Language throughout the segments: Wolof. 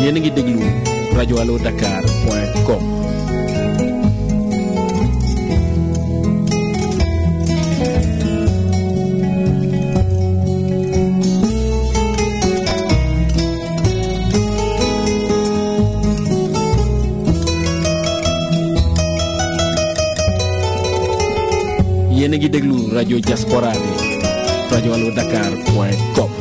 yéen a ngi déglu rajo allo dakar point com yéen a ngi déglu rajo diaspora bi rajo allo dakar point com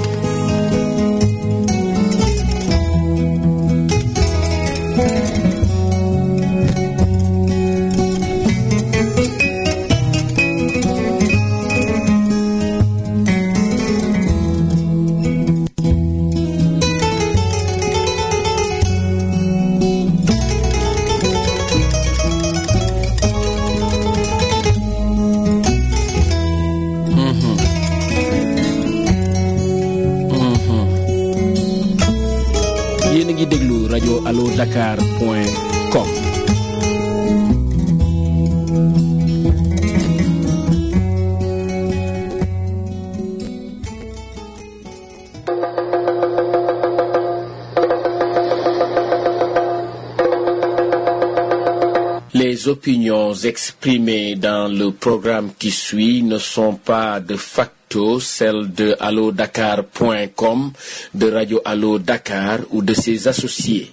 yéen a ngi déglu rajo allo dakar point com Les opinions exprimées dans le programme qui suit ne sont pas de facto celles de allodakar.com, de Radio Allo Dakar ou de ses associés.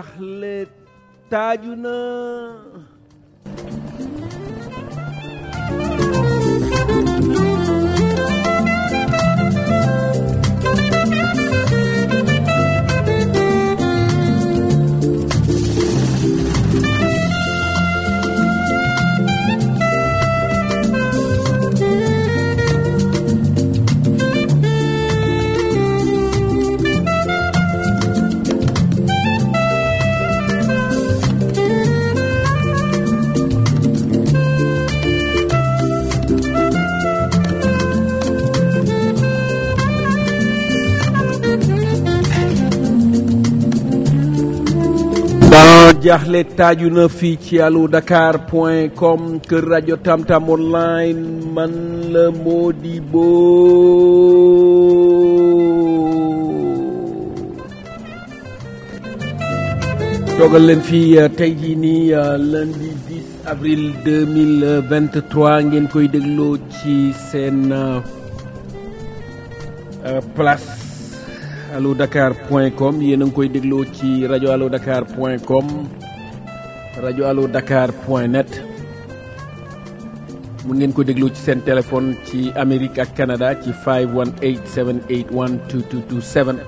jaaxle taaju na ban jaaxle taaju na fii ci allo dakar point com kër rajo tamtam online man la Modibo toogal leen fii tey jii nii lundi 10 avril 2023 ngeen koy dégloo ci seen place allo dakar point com yéen a ngi koy dégloo ci rajo allo dakar point com rajo allo dakar point net mun ngeen ko dégloo ci seen téléphone ci Amérique ak Canada ci 518 781 2227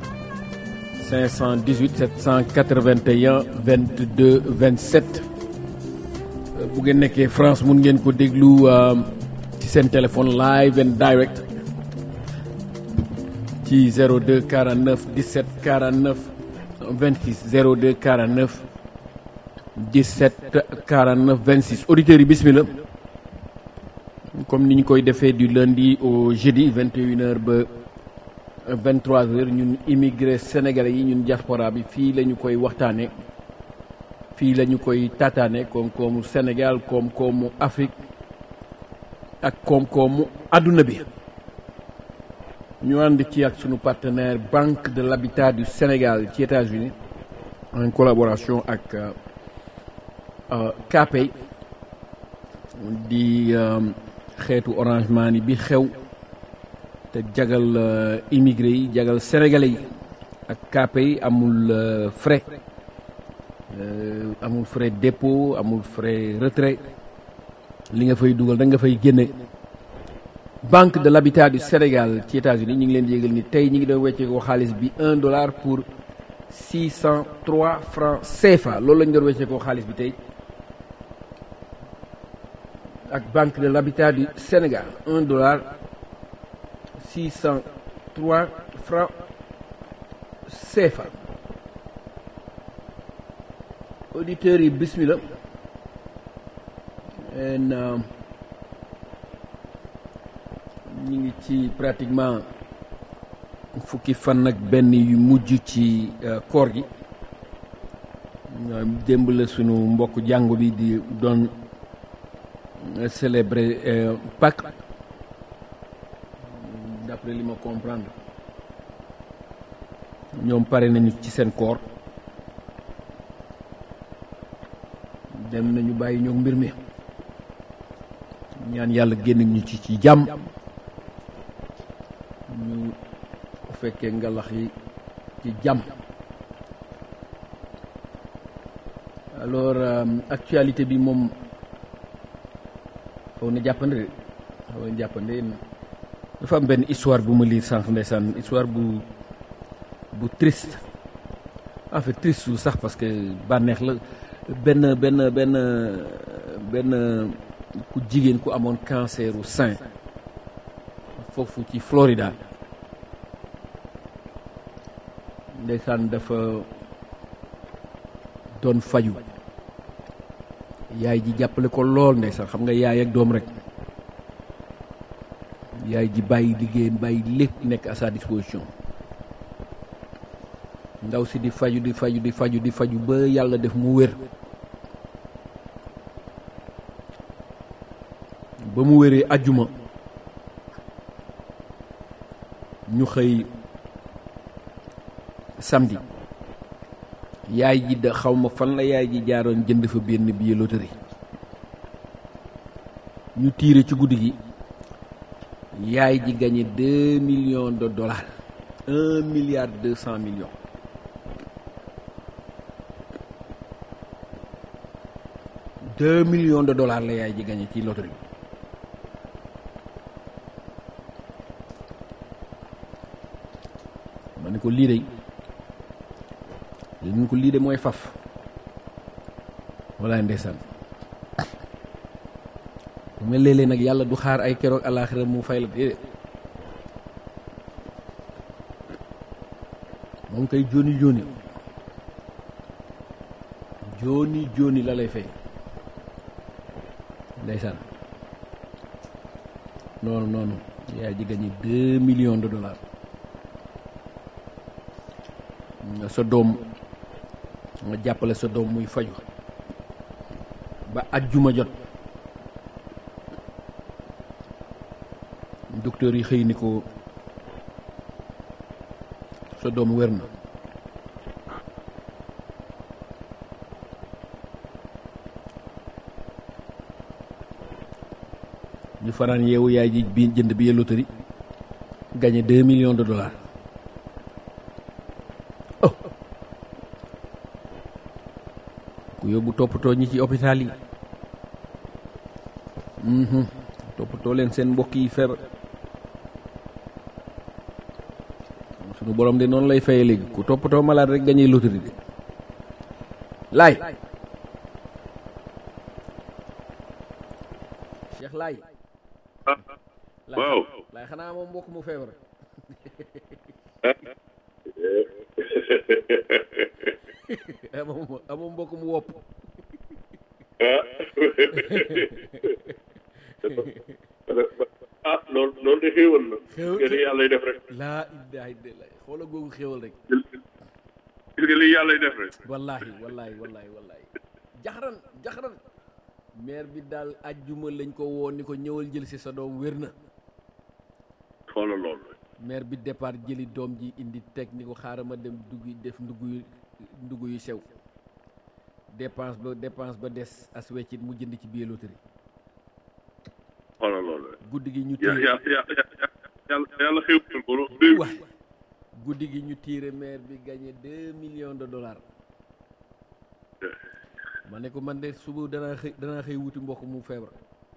518 781 22 27 bu ngeen nekkee France mun ngeen ko déglu ci seen téléphone live and direct ci 02 49 17 49 26 02 49 17 49 26 auditeurs yi bismillah comme ni ñu koy defee du lundi au jeudi 21h ba 23h ñun immigré sénégalais yi ñun diaspora bi fii la ñu koy waxtaane fii la ñu koy tataane koom-koomu Sénégal koom-koomu Afrique ak koom-koomu adduna bi ñu ànd ci ak sunu partenaire Banque de l'Habitat du Sénégal ci États-Unis en collaboration ak KPay di xeetu Orange Money bi xew te jagal immigré yi jagal sénégalais yi ak KPay amul frais amul frais dépôt amul frais retrait li nga fay dugal da nga fay génne banque de l'habitat du Sénégal ci États-Unis ñu ngi leen di yégal ni tey ñu ngi doon weccee ko xaalis bi un dollar pour six cent trois francs CFA loolu la ñu doon weccee ko xaalis bi tey ak banque de l'habitat du Sénégal un dollar six cent trois francs CFA auditeurs yi bismillah en ñu ngi ci pratiquement fukki fan ak benn yu mujj ci koor gi démb la sunu mbokk jàngu bi di doon célébrer Pâques d'après li ma comprendre ñoom pare nañu ci seen koor dem nañu bàyyi ñoo mbir mi ñaan yàlla génn ñu ci ci jàmm ñu fekkee ngalax yi ci jàmm alors actualité bi moom xaw na jàppande de xaw na jàppande dafa am benn histoire bu ma lire sànq ndeysaan histoire bu bu triste en fait triste sax parce que bànneex la benn benn benn benn ku jigéen ku amoon canceru sein foofu ci Florida ndeysaan dafa doon faju yaay ji jàppale ko lool ndeysaan xam nga yaay ak doom rek yaay ji bàyyi liggéeyam bàyyi lépp nekk à sa disposition ndaw si di faju di faju di faju di faju ba yàlla def mu wér ba mu wéree ajjuma ñu xëy samedi yaay ji da xaw ma fan la yaay ji jaaroon jënd fa benn billet loterie ñu tiire ci guddi gi yaay ji gagné deux millions de dollars un milliard deux cent millions deux millions de dollars la yaay ji gagné ci loterie ma ne ko lii de li ko lii de mooy faf walaay ndeysaan mu mel léeg-léeg nag yàlla du xaar ay keroog alaaxira mu fay la déedéet moom koy jóoni jóoni jóoni jóoni la lay fay ndeysaan noonu noonu yaay ji gagné deux millions de dollars nga sa doom nga jàppale sa doom muy faju ba ajjuma jot docteur yi xëy ni ko sa doom wér na ñu fanaan yeewu yaay ji bi jënd bi loterie gagné deux millions de dollars oh ku yóbbu toppatoo ñi ci hôpital yi mhm toppatoo leen seen mbokk yi feebar sunu borom de noonu lay faye léegi ku toppatoo malade rek gagné loterie de laay Cheikh laay waaw laay xanaa moom mbokk mu feebar amoo amoo mbokk mu wopp ah loolu loolu de xéewal la Xéewal. nga li yàllay def rek laa ilaha illallah xoola googu xéewal rek gis nga li yàllay def rek wallahi wallahi wallahi wallahi jaxaran jaxaran maire bi daal ajjuma lañ ko woo ni ko ñëwal jël si sa doom wér na xoolal loolu maire bi départ jëli doom ji indi teg ni ko xaaral ma dem dugg def ndugg yu ndugg yu sew dépense ba dépense ba des as weccit mu jënd ci biir loterie xoolal loolu guddi gi ñu ya tiire ya ya yàlla yàlla xéewal ko loolu deux waay guddi gi ñu tiire maire bi gagné deux millions de dollars ma ne ko man de suba danaa xëy danaa xëy wuti mbokk mu feebar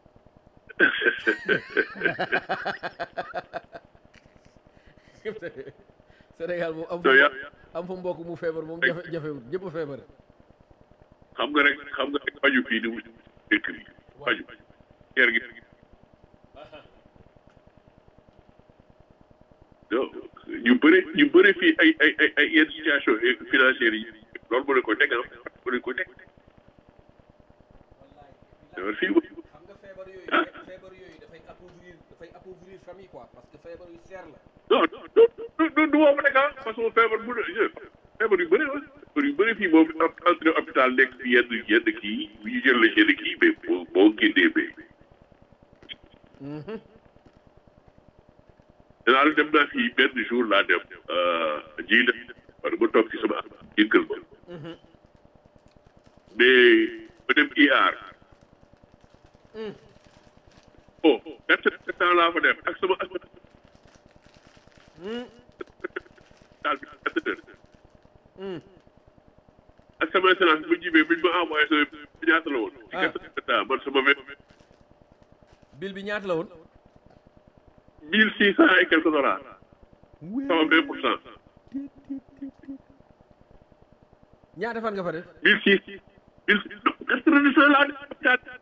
Sénégal moom am fa So, ya- am fa mbokk mu feebar moom jafe jafewut ñëpp a feebar xam nga rek xam nga rek faju fii di wut dëkk bi faju ker gi yow ñu bëri ñu bëri fii ay ay ay ay yenn situation financière yi loolu mu ne ko teg ah mu ne ko teg dafa fii xam nga feebar yooyu feebar yooyu dafay appauvrir dafay appauvrir famille quoi parce que feebar yu seer la non non du du du woo ma nekk ah parce que feebar bu ne feebar yu bëri la feebar yu bëri fii moom entré hôpital nekk fi yenn yenn kii bu ñu jël la yenn kii mais boo boo génnee ba danaa la dem naa fii benn jour laa dem jii la parce que ma toog ci sama yëngal ma mais ma dem IR oh quatre temps laa fa def ak sama ak daal bi quatre heures ak sama assurance bu jibee biñ ma envoyé sama ñaata la woon ci quatre temps man sama vingt bil bi ñaata la woon mille six cent et quelques dollars sama vingt pour cent ñaata fan nga fa def mille six mille quatre-vingt-dix laa def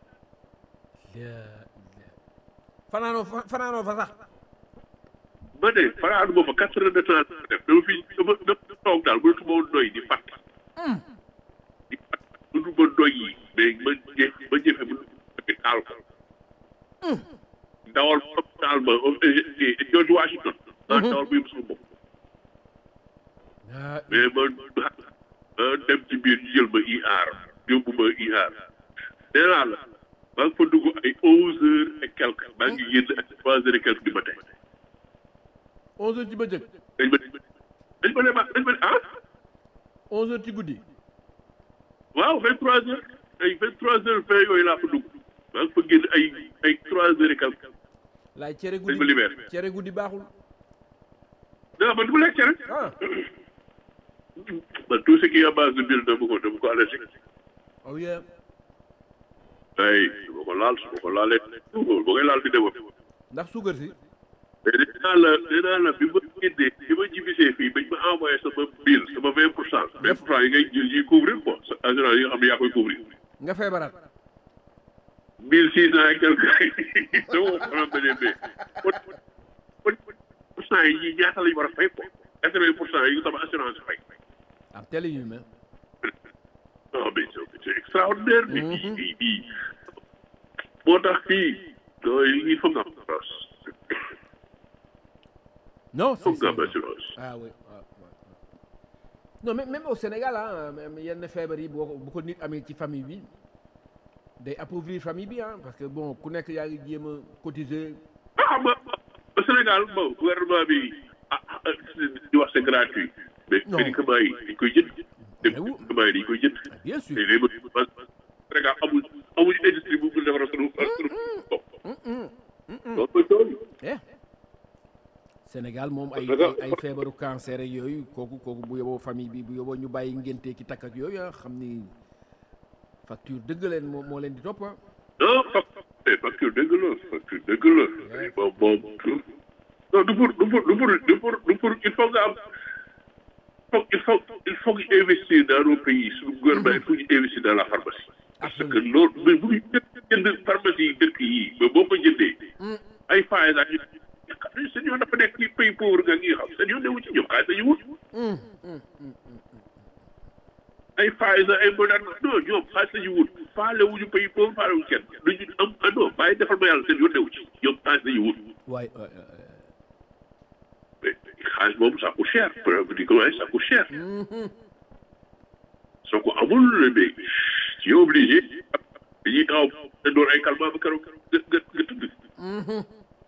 fanaanoo fa fanaanoo fa sax ma ne faraanu ma fa quatre heures de temps la def dama fi dama dama toog daal mënatu ma woon doy di fàtt di fàtt mënatu ma doy yi mais ma jëf ma jëfe mu bi taal ko dawal taal ma George Washington maa dawal bu yëpp sama bopp ah mais ma ma dem ci biir ñu jël ma IR yóbbu ma IR nee naa la maa ngi fa dugg ay onze heures et quelque maa ngi génn ak trois heures et quelque du matin onze heures ci bëccëg dañ ma dañ ma ne ma dañ ma ne ah onze heures ci guddi waaw vingt trois heures ay vingt trois heures vingt yooyu laa fa dugg maa ngi fa génn ay ay trois heures et quelque laay cere dañ ma guddi libéré cere guddi baaxul non man du ma lekk cere ah man tout ce qui est à base de mil dama ko dama ko allergique oh yeah ay su ma ko laal su ma ko laalee ba koy laal di dem ndax suukar si mais nee naa la nee naa la bi ma génnee bi ma jibisee fii bañ ma envoyé sama bill sama vingt pour cent vingt pour cent yi ngay jël yiy couvrir quoi sa assurance yi nga xam ne yaa koy couvrir nga feebaraat mille six cent et quelque dama ko faram beneen bee kon pour cent yi ñii ñaata lañ war a fay quoi quatre vingt pour cent yi sama assurance fay am teel yu mel non mais c'est c'est extraordinaire bi bii bii bii moo tax fii il faut nga am assurance non faut c'est nga am c'est- assurance ah oui waaw waaw. non même même au Sénégal ah même yenn feebar yi boo ko bu ko nit amee ci famille bi day appauvrir famille bi ah parce que bon ku nekk yaa ngi jéem a cotiser ah xam nga au Sénégal bon gouvernement bi ah ah, di wax c'est gratuit mais Non. médicaments yi dañ koy jënd Mais oui. médicaments yi dañ koy jënd bien sûr te léegi ba Sénégal amul amul industrie bu mu defar sunu sunu bopp loolu mooy tool eh Sénégal moom ay Parce que- ay ay feebaru cancer ak yooyu kooku kooku bu yoboo famille bi bu yoboo ñu bàyyi ngénte ki takk ak yooyu ah xam ni facture dëgg leen moo moo leen di topp ah non facture facture dëgg la facture dëgg la moom moom non du pour du pour du pour du pour du pour il faut nga am faut il faut il faut que investir dans nos pays suñu gouvernement il faut ñu investir dans la pharmacie parce que loolu mais bu ñu jënd pharmacie yi dëkk yi ba boo ko jëndee ay faay ak ñu seen yoon dafa nekk ci pays pauvre nga ngi xam seen yoon newu ci ñoom xaalis dañu wut ay Pfizer ay Moderna non ñoom xaalis la ñu wut faale wuñu pays pauvre faale wuñu kenn duñu am ah non bàyyi defal ma yàlla seen yoon newu ci ñoom xaalis la ñu wut waaye waay, waay, mais xaalis boobu ça coûte cher médicament ça coûte cher soo ko amul mais tu es obligé dañuy taxaw te door ay calmant ba keroog nga nga nga tëdd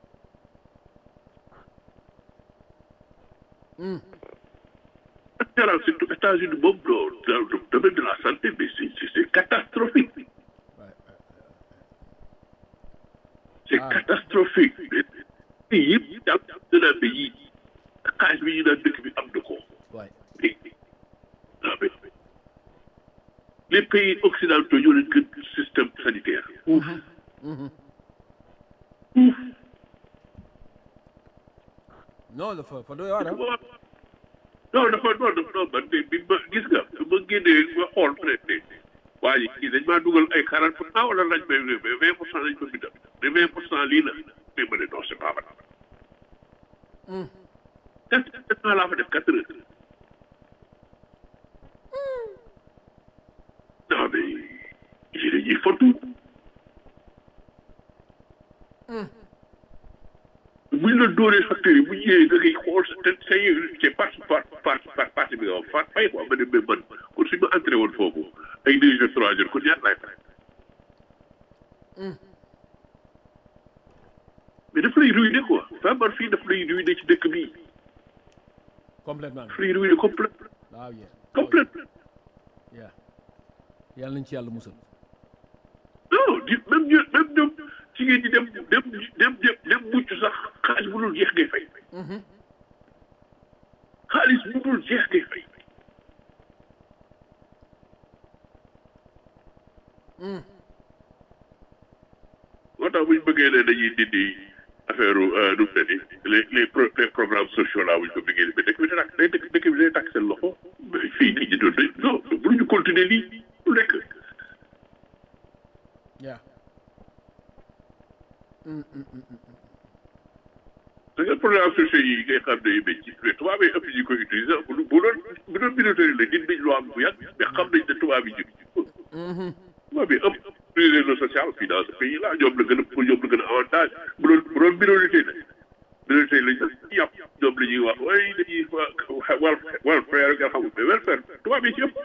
en général surtout États-Unis moom dans dans le domaine de la santé mais c'est c'est c'est catastrophique c'est Ah. catastrophique mais yëpp daal danaa ba yii xaalis bi ñu naan dëkk bi am na ko waay mais ah mais les pays occidentaux ñoo leen gën système sanitaire ouf ouf non dafa fa doy waar ah non dafa non dafa non man de bi ma gis nga ma génnee ma xool peut être waa ji kii dañ maa dugal ay quarante pour cent wala lañ may mais vingt pour cent lañ ko bindal mais vingt pour cent lii la mais ma ne non c'est pas vrai quatre quatre ans laa fa def quatre heures non mais yi dañuy fotu buñ la dóoree facteurs yi bu ñëwee da ngay xool sa te say c'est parti par par par parti bi nga wax far fay quoi ma ne mais man kon suñ ma entré woon foofu ay deux jours trois jours kon ñaata laay fay mais daf lay ruiner quoi feebar fii daf lay ruiner ci dëkk bi complètement daf lay ruiner complète waaw yeah complète yeah yàlla nañ ci yàlla musal non di même ñu même ñoom ci ngeen di dem dem dem dem dem mucc sax xaalis bu dul jeex ngay fay xaalis bu dul jeex ngay fay moo tax bu ñu bëggee ne dañuy dindi affaire nu mu ne nii les les pro les programmes sociaux là bu ñu ko bëggee mais dëkk bi day takk day dëkk dëkk bi day takk seen loxo mais fii nit ñi doon nañ non mënuñu continuer lii lu nekk yeah da nga programme sociaux yi ngay xam ne yu mel ci mais tubaab yi ëpp ñu koy utiliser bu bu doon bu doon militaire la nit ñi loo am bu yàgg mais xam nañ ne tubaab yi ñu tubaab yi ëpp utiliser le social fii dans ce pays là ñoom la gën a pour ñoom la gën a avantage bu doon bu doon minorité la minorité lañ sax yàpp ñoom la ñuy wax way dañuy wal welfare nga xamul mais welfare tubaab yi ci ëpp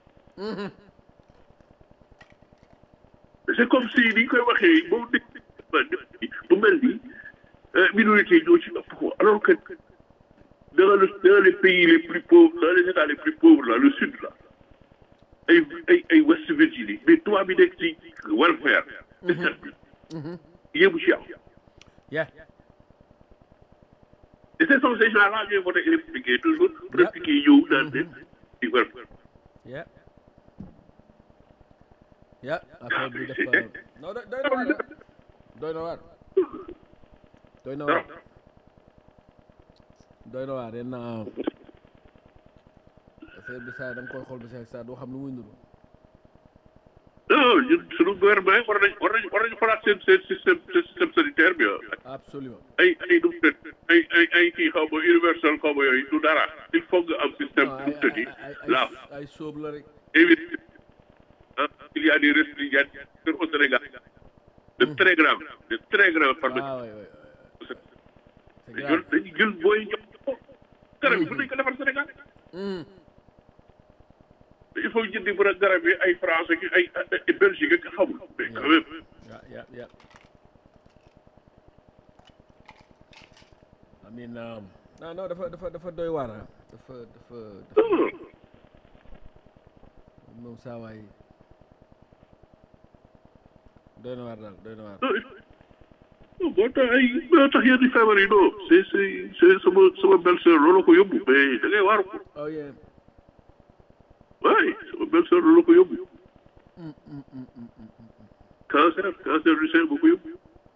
c'est comme si ni ñu koy waxee boo dégg bu mel ni minorité ñoo ci ëpp ko alors que dans le dans les pays les plus pauvres dans les états les plus pauvres là le sud là ay ay ay West Virginie mais tubaab bi nekk ci welfare état bi yëbu ci am yeah et ce sont ces gens là ñooy voté républicain toujours républicain yi ñëw naan leen ci welfare yeah ya affaire bi dafa non doy doy na waar doy na waar doy na waar doy na waar yenn affaire bi saa da nga koy xool bi saa saa doo xam lu muy nuru non ñun suñu gouvernement yi war nañ war nañ war nañu xoolaat seen seen système seen système sanitaire bi absolument ay ay nu mu tëdd ay ay ay kii xaw ma universel xaw ma yooyu du dara il faut nga am système non nu mu tëddi ay la ay ay sóob la rek éviter ah il y a des restrictions au Sénégal de très graves de très graves par waaw waay waay c'est ñun grave dañuy jël booy jox ko garab yi mën nañu ko defar Sénégal Hmm. il faut jëndi bu garab yi ay français ki ay ay Belgique ak xamul mais quand même ya ya ya amin um, non non dafa dafa dafa doy waar ah dafa dafa dafa moom saa waay doy na waar daal doy na waar boo tax ay boo tax yenn feebar yi non c'est c'est c'est sama sama belle-sœur loolu ko yóbbu mais da ngay waaru ko oh yeah waay sama belle-sœur loolu ko yóbbu cancer cancer du sein bu ko yóbbu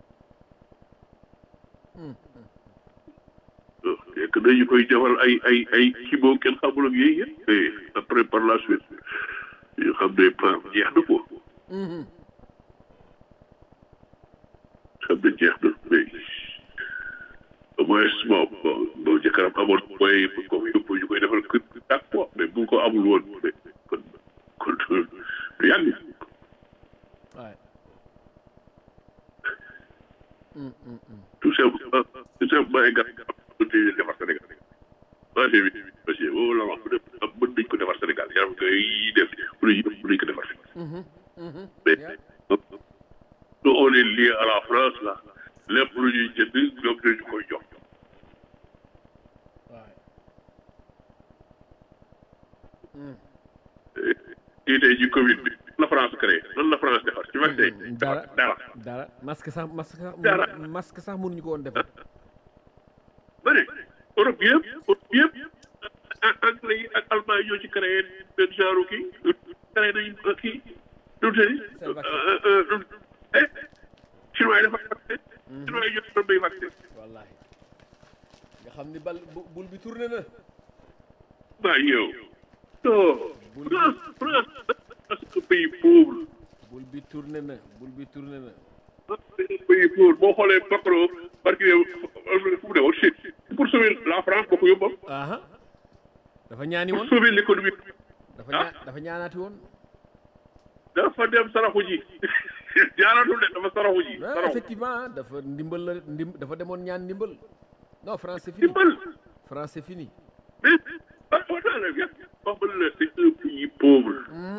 fekk dañu koy defal ay ay ay chimo kenn xamul ak yooyu yëpp mais après par la suite ñu xam ne par jeex na ko xam ne jeex na mais au moins bon bon bon jëkkëram amoon mooy bu ko yóbbu ñu koy defal kër chaque fois mais bu ko amul woon mais kon kon du yàgg waay tout simplement tout simplement ay garab garab mën nañu leen defar Sénégal marché bi marché boobu la wax bu def mën nañu ko defar Sénégal yaram koy def mën nañu mën nañu ko defar fii mais nous on est lié à la France là lépp lu ñuy jënd ñoom ñoo ñu koy jox waay kii tey ji Covid bi la France créé lan la France defar ci vaccin yi dara dara dara masque sax masque sax Dara. masque sax mënuñu ko woon defar ba ne Europe yëpp Europe yëpp a- anglais yi ak allemand yi ñoo ci créé benn genre kii créé nañu kii nu mu tëddi Seen vaccin. eh chinois yi dafa vaccin chinois yi ñoo doon bay vaccin wallahi nga xam ni bal bu- bul bi tourné na waa yow non France France c'est un pays pauvre bul bi tourné na bul bi tourné na c'est un pays pauvre boo xoolee Macron parce que fu mu ne woon Chine pour sauver la France boo ko yóbbam aha dafa ñaani pour woon sauver l'économie dafa ñaa dafa ñaanaati woon dafa dem saraxu ji jaaratul de dafa saraxu ji ah saraxu effectivement ah, dafa ndimbal la ndim dafa demoon ñaan ndimbal non France c'est fini dimbal France c'est fini mais ah on a la bien wax ba la c'est un pays pauvre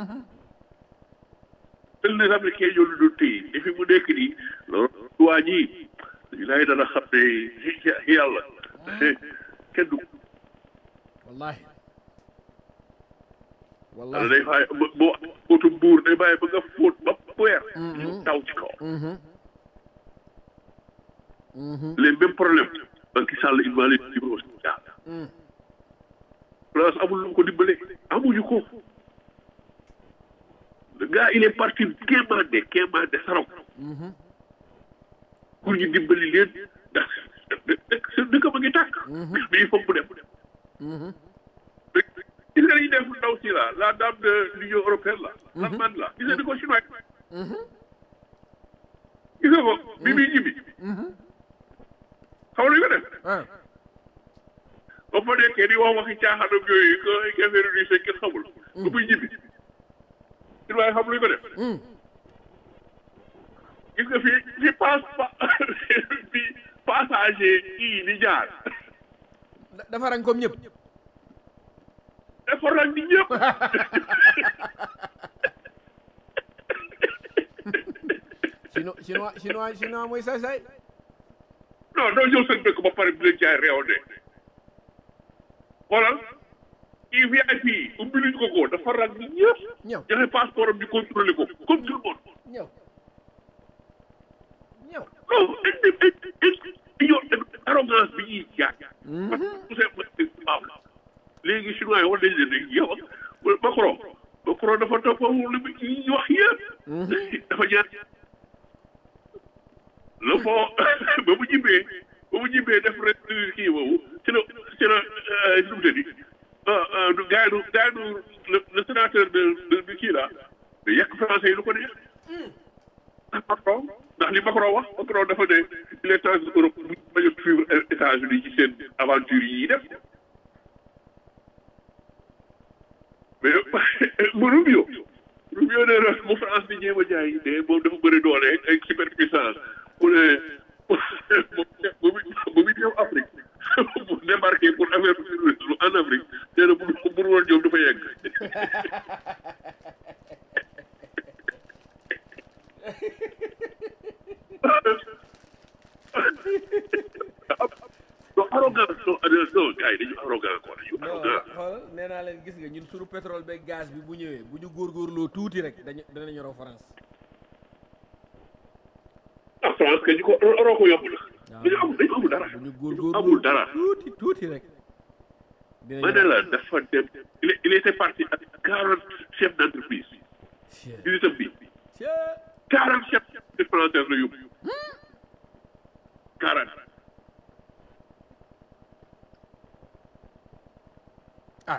tel les Américains ñoo lu doon téye et fi mu nekk nii loolu waa ji lay dana xam ne yàlla kenn du wallahi wala wallahi day bàyyi ba boo fóotu buur day bàyyi ba nga fóot ba weer ñu taw ci kaw les mêmes problèmes Macky Sall il va les livrer au Sénégal France amul lu mu ko dimbalee amuñu ko le gars il est parti kéemaande kéemaande saraw pour ñu dimbali leen ndax dëkk seen dëkk ma ngi tàkk mais il faut mu dem gis nga dañuy def ndaw si la la dame de l'Union européenne la l'Allemagne la gis nga ni ko chinois gis nga ko bi muy ñibbi xaw nañu ko def ah ba fa nekkee di wax waxi caaxaanam yooyu que ay affaire yu see kenn xamul ba muy ñibbi chinois xam luñu ko def gis nga fii fi passe pa fi passager kii di jaar da- dafa rang comme ñëpp effort nag di ñëpp chinois chinois chinois chinois mooy saay saay non doo ñëw seen dëkk ba pare di leen jaay réew de xoolal kii VIP ubbi luñ ko ko dafa rag ni ñëpp ñëw joxe passeport am ñu contrôlé ko comme tout le monde ñëw ñëw non ñoo arrogance bi ñuy jaay parce que tout simplement la léegi chinois yi war nañ leen ne yow ak Macron Macron dafa toppawul li mu ñuy wax yëpp dafa ñaan le fond ba mu ñibbee ba mu ñibbee def rek kii boobu ci la ci la nu mu tëddi gars yi gars yi le le sénateur de de de kii là de yàq français yi lu ko neex ndax Macron ndax li Macron wax Macron dafa ne il est temps que Europe bu bañ a suivre États-Unis ci seen aventure yi ñuy def mais mu Rubio Rubio nee na mu France di jéem a jaay de moom dafa bëri doole ak superpuissance mu ne bu muy bu muy ñëw Afrique bu débarqué pour affaire terrorisme en Afrique nee na bu bu woon ñoom dafa yegg. non arrogance non non gars yi dañu arrogant quoi dañu non arrogant. xoolal nee naa leen gis nga ñun suñu pétrole beeg gaz bi bu ñëwee bu ñu góorgóorloo tuuti rek dañu danañu raw France. ah France que ñu ko oroo ko yomb na. dañu amul dañu amul dara. bu ñu góorgóorloo amul dara. tuuti tuuti rek. dinañu ma ne la dafa dem il est- il était parti ak quarante chefs d' entreprise visitam bi quarante chefs de français la yóbbu quarante ah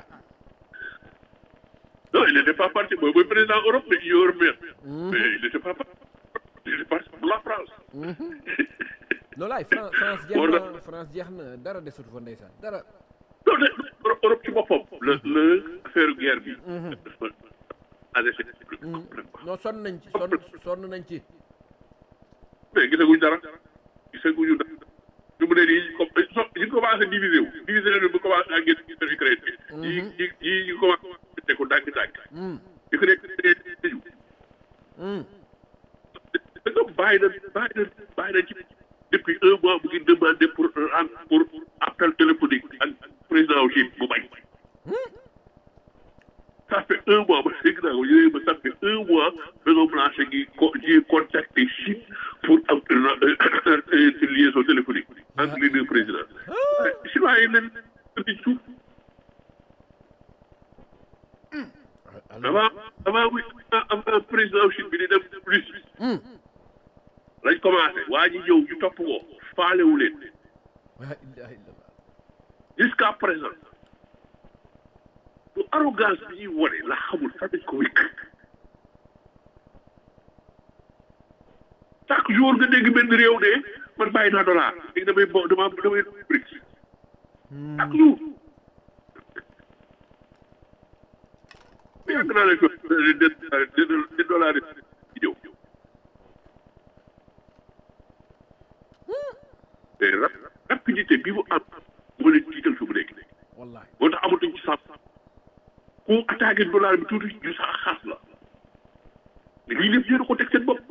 non il n'était pas parti mooy mooy président Europe mais Union européenne mais il n'était pas parti il était parti pour la France loolu laay France France jeex War na na- France jeex na dara desut fa ndeysaan dara. non de Europe Europe ci boppam la la affaire guerre bi dafa adressé non sonn nañ ci sonn sonn nañ ci. mais gisaguñ dara gisaguñu dara ñu mu ne nii comme so ñu commencé diviser wu diviser leen bu commencé ak ngeen ngeen Ukraine bi yi yi yi ñu commencé te ko dànk dànk Ukraine tëju da nga bàyyi na bàyyi na bàyyi na ci depuis un mois mu ngi demandé pour rendre pour appel téléphonique ak président wu Chine bu bañ ça fait un mois ba dégg naa ko yooyu ba ça fait un mois Maison Blanche ngi co ji contacté Chine pour am une liaison téléphonique entre les deux présidents chinois yi leen di suuf avant avant muy avant président wu Chine bi di dem Russie lañ commencé waa ji ñëw ñu topp ko faalewu leen la ilaha illallah. jusqu'à présent bu arrogance bi ñuy wone la xamul fan lañ ko wékk chaque jour nga dégg benn réew de man bàyyi naa dollar léegi damay bo dama damay BRICS chaque jour yàgg naa leen ko de dollar yi ñëw te rap- rapidité bi mu am moo leen tiital fi mu nekk wallahi moo tax amatuñ ci sàmm ku attaqué dollar bi tuuti ñu sax xaas la mais lii lépp yéen a ko teg seen bopp.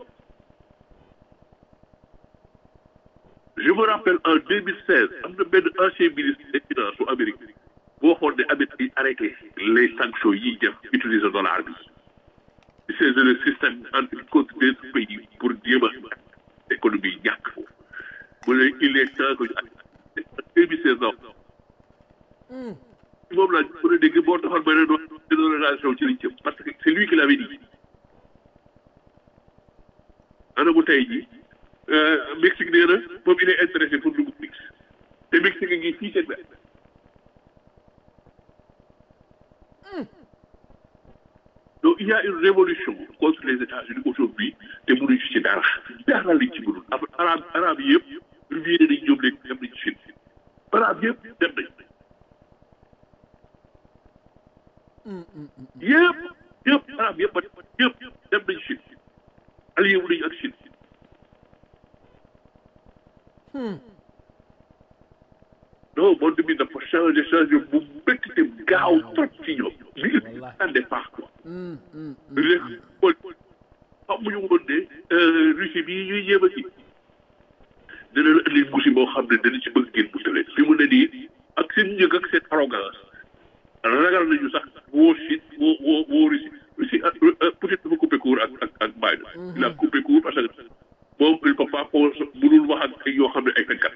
je me rappelle en 2016 am na benn ancien ministre des finances su Amérique boo waxoon ne Amérique yi arrêté les sanctions yi def utiliser dollar bi c'est le système entre contre des pays pour jéem a économie ñàkk foofu mu ne il est temps que ñu arrêté en 2016 non moom laa mën a dégg boo taxoon ma ne doon dénomination ci liñ jëm parce que c'est lui qui l'avait dit ana bu tey jii Mexique nee na moom il est intéressé pour dugg Mexique te Mexique ngi fii seen wet donc il y a une révolution contre les États-Unis aujourd'hui te mënuñu ci dara dara lañ ci mënul af arab arab yi yëpp rubier nañ ñoom léegi dem nañ ci Chine arab yëpp dem nañ yëpp yëpp arab yëpp yëpp dem nañ Chine allié wu nañu ak Chine non monde bi dafa changé changé bu métti te gaaw trop ci ñoom li nga xam ne baax quoi léegi xool xamuñu woon ne Russie bii ñuy jéem a kii dina la indi musi boo xam ne dina ci bëgg ngeen musale fi mu ne nii ak seen njëg ak seen arrogance ragal nañu sax woo Chine woo woo woo Russie Russie peut-être dafa coupé court ak ak ak Biden il a coupé court parce que moom il peut pas ko mënul wax ak ay yoo xam ne ay fenkat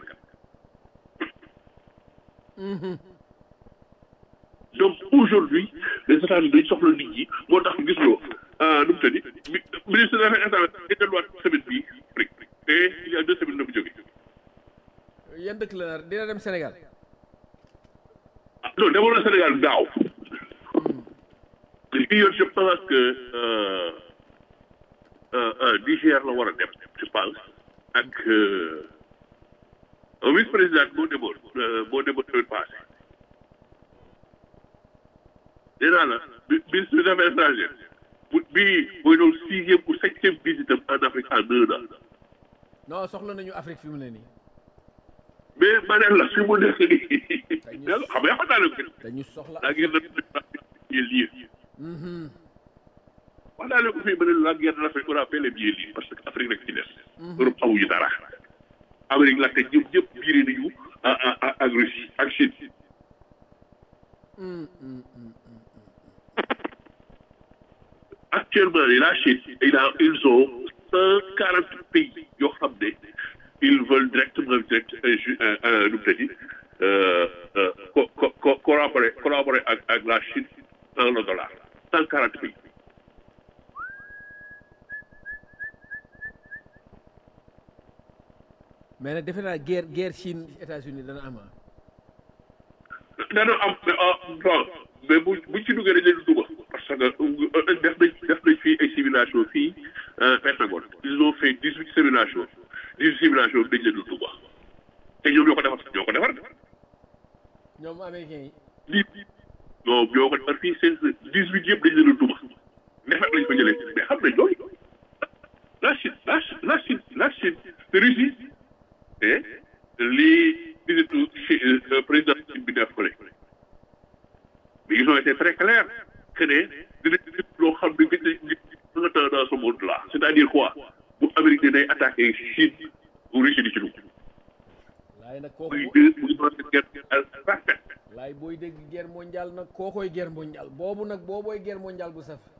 donc aujourd'hui les États-Unis dañ soxla nit ñi moo tax gis loo ah nu mu tëddi mi- ministre des affaires étrangères day delluwaat semaine bii Afrique et il y a deux semaines la mu jógee yan dëkk la nar dina dem Sénégal ah non demoon na Sénégal daaw lii yoon je pense que euh, euh, euh, Niger la war a dem je pense ak euh, un vice président moo demoon euh, moo demoon semaine passée nee naa la mi- ministre des affaires étrangères bu bii mooy doon sixième ou septième visite am en Afrique en un an non soxla nañu Afrique fi mu ne nii mais ma ne la fi mu nekk nii xam nga xam naa ne dañu soxla la guerre de lii wax naa leen ko fii ma ne la guerre de l'Afrique on a fait les billets lii parce que Afrique rek ci des Europe amuñu dara Amérique la te ñëpp ñëpp biiree nañu à à ak Russie ak Chine actuellement la Chine il a ils ont cent quarante pays yoo xam ne ils veulent directement direct nu mu tëddi co co co collaborer collaborer ak ak la Chine dans le dollar cent quarante pays mais nag defe naa guerre guerre Chine États-Unis dana am ah. dana am ah bon mais bu bu ci duggee dañ leen dugg parce que def nañ def nañ fii ay simulation fii Pentagone ils ont fait dix huit simulations dix huit simulations dañ leen dugg te ñoom ñoo ko defar ñoo ko defar ñoom américains yi lii ñoom ñoo ko defar fii seen dix huit yëpp dañ leen dugg defar lañ fa jëlee mais xam nañ loolu la Chine la Chine la Chine la Chine te Russie et lii visitu Chi- président Chine bi def ko mais ils ont été très clairs que ne dina dina loo xam ne gis nañ nga temps dans ce monde là c'est-à-dire quoi bu Amérique ne day attaqué Chine bu Russie di ci dugg laay nag kooku muy bo- deux muy doon guerre parfaite laay booy dégg guerre mondiale nag kookoy guerre mondiale boobu nag boobooy guerre mondiale bu saf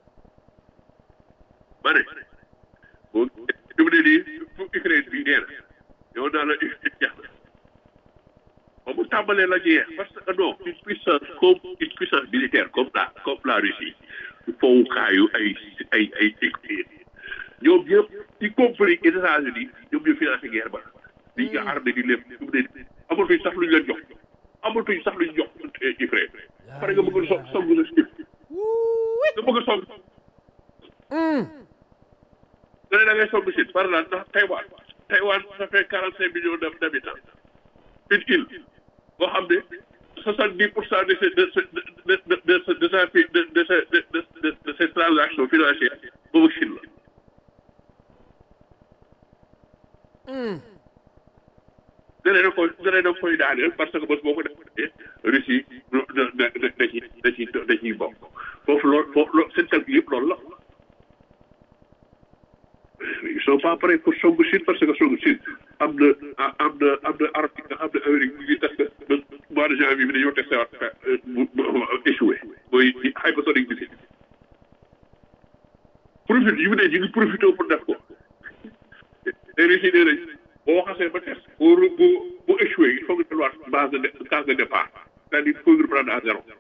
ma ne boo fi mu ne nii fu Ukraine bi nee na yow naa la Ukraine jeex na ba mu tàmbalee la jeex parce que non une puissance comme une puissance militaire comme la comme la Russie fowukaayu ay ay ay Ukraine ñoom ñëpp y compris États-Unis ñoom ñoo financé guerre ba di nga armé di lépp fi mu ne nii amatuñ sax luñ leen jox amatuñ sax luñ jox Ukraine pare nga bëgg a song song la Chine nga bëgg a song nga ne da ngay song Chine par là ndax Taïwan Taïwan ça fait quarante cinq millions d'hab- d'habitants une île boo xam ne soixante dix pour cent de ses de de de de de de sa fi de de sa de de de de ses transactions financières boobu Chine la. nga ne da koy nga ne da koy daaneel parce que bés boo ko defee Russie da da da da ciy da ciy da ciy bokk foofu loolu foofu loolu seen calcul yëpp loolu la. ils sont pas prêts pour songu Chine parce que songu Chine am na am na am na article nga xam ne Amérique mu ngi testé ba mois de janvier bi dañoo testé waat mu échoué mooy hypersonic missile profit yi mu ne ñu ngi profité pour def ko te Russie nee nañ boo xasee ba test pour bu bu échoué il faut que delluwaat base de dé- case de départ c'est-à-dire il faut que reprendre à zéro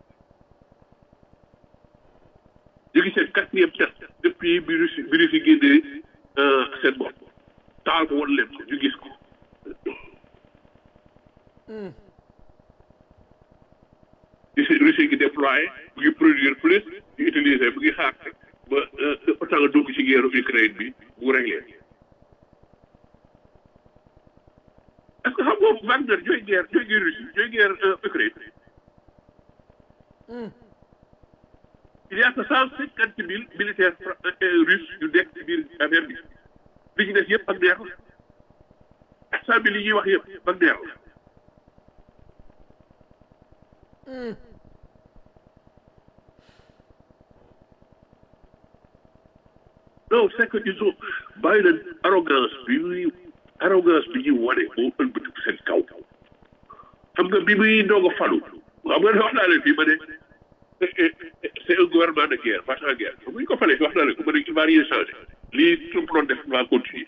ñu ngi seen quatrième test depuis bi Russie bi Russie génnee seen bopp taal ko woon leen ko ñu gis ko Russie Russie ngi déployé mu ngi produire plus di utiliser mu ngi xaar ba autant dugg ci guerre Ukraine bi mu réglé est-ce que xam nga Wagner ñooy guerre ñooy guerre Russie ñooy guerre Ukraine il y a que cent cinquante mille militaires fra- euh, russes yu nekk ci biir affaire bi li ñu des yëpp ak neex la quatre cent mille yi ñuy wax yëpp ak neex la non c'est que ils ont bàyyi leen arrogance bi muy arrogance bi ñuy wane moo ëlbatiku seen kaw xam nga bi muy doog a falu xam nga wax naa leen fii ma ne c'est un gouvernement de guerre pas en guerre xam nga ñu ko falee wax naa leen ko ma ne il va rien changer lii Trump doon def va continuer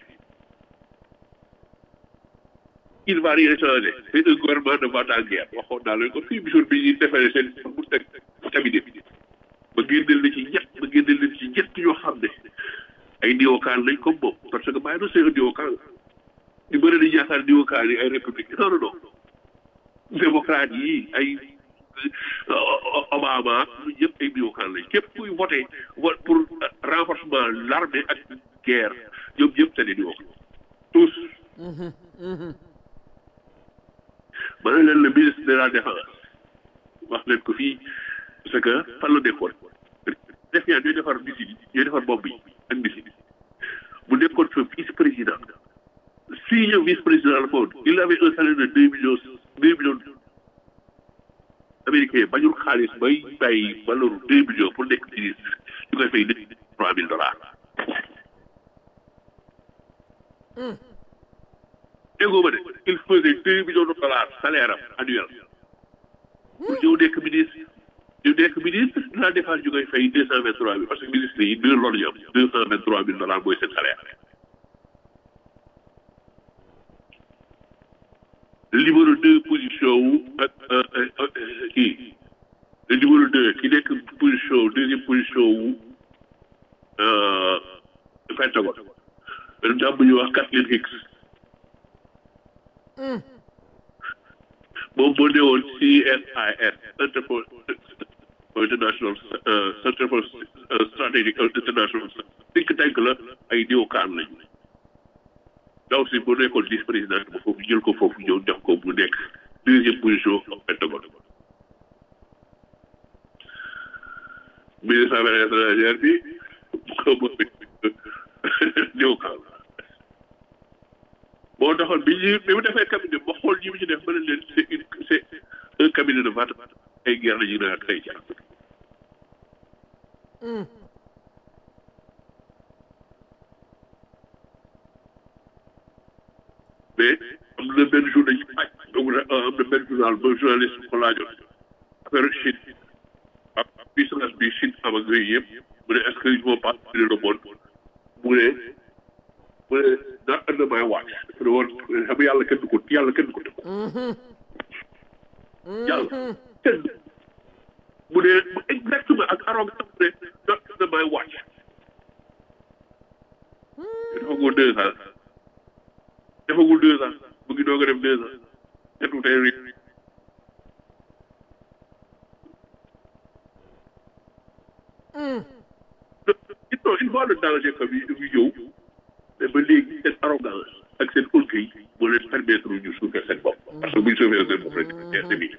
il va rien changer c'est un gouvernement de vente en guerre waxoon naa leen ko fii bisoon bi ñuy defee seen mu teg cabinet bi ba génneel na ci ñett ba génne leen ci ñett ñoo xam ne ay néokaan lañ comme moom parce que bàyyi na c'est un néokaan ñu bëri dañu yaakaar néokaan yi ay république non non non démocrate yi ay Obama ñu ñëpp ay néokaan lañ képp kuy voté vote pour renforcement l'armée ak guerre ñoom ñëpp c'est des néokaan tous ma ne leen le ministre de la défense wax leen ko fii parce que fan la nekkoon def yaa ñooy defar missile yi ñooy defar bombe yi ak missile yi mu nekkoon fa vice président si ñëw vice président la foon il avait un salaire de deux millions deux millions américain bañul xaalis bay bàyyi valeur deux millions pour nekk ministre ñu koy fay nit trois mille dollars déggoo ma de il faisait deux millions de dollars salaire am annuel pour ñëw nekk ministre ñu nekk ministre de la défense ñu koy fay deux cent vingt trois mille parce que ministre yi deux loolu ñu am deux cent vingt trois mille dollars mooy seen salaire le numéro deux position wu ak kii le numéro deux ki nekk position deuxième position wu Pentagone benn jàmm bu ñuy wax Kathleen Hicks moom moo newoon CSIS Center for International Center for Strategic International think tank la ay néokaan lañu ndaw si bu nekkoon vice président ba foofu jël ko foofu ñëw def ko mu nekk deuxième position au Pentagone ministre affaires étrangères bi moom néokaan moo taxoon bi ñu bi mu defee cabinet ba xool ñi mu ci def ba ne leen c'est une c'est un cabinet de vote ay guerre la ñu ne ak ay jàpp mais am na benn jour dañu aj donc am na benn journal ba journaliste ko laajoon affaire Chine ak puissance bi Chine am ak yooyu yëpp mu ne est-ce que ils vont pas le monde mu ne mu ne not under my watch dafa ne woon xam nga yàlla kenn du ko yàlla kenn du ko tëb yàlla kenn mu ne exactement ak arrogance mu ne not under my watch defagul deux ans defagul deux ans mu ngi doog a def deux ans setu tey ri non il voit le danger que bi bi ñëw mais ba léegi seen arrogance ak seen orgueil moo leen permettre ñu suufee seen bopp parce que bu ñu suufee seen bopp rek gerte bi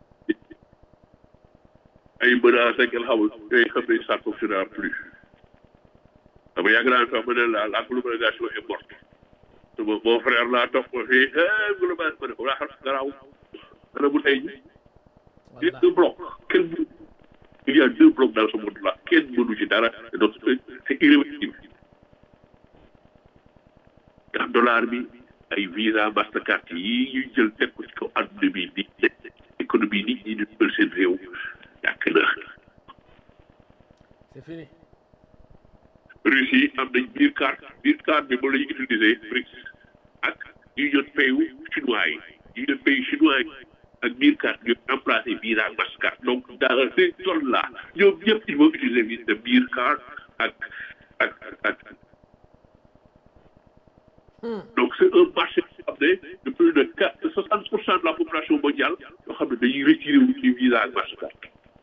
ay menaces ak xamul yooyu xam ne ça fonctionnera plus xam nga yàgg naa fi wax ma ne la la globalisation est morte sama mon frère laa toog ko fii globalisation ma ne ko laa xam garaaw dana bu tey ji il y a deux blocs kenn mënu il y a deux blocs dans ce monde là kenn mënu ci dara donc c'est irréversible ndax dollar bi ay visa mastercard yi ñuy jël teg ko ci kaw adduna bi di économie nit ñi di jël seen réew yàq na c'est fini Russie am nañ biir carte biir carte bi moom la ñuy utiliser BRICS ak union payu chinois yi union payu chinois yi ak biir carte ñu remplacé visa ak mastercard donc dans ces zones là ñoom ñëpp ils vont utiliser visa biir carte ak ak ak donc c'est un marché boo xam ne de plus de quatre soixante pour cent de la population mondiale yoo xam ne dañuy retiré wu ci visa ak mastercard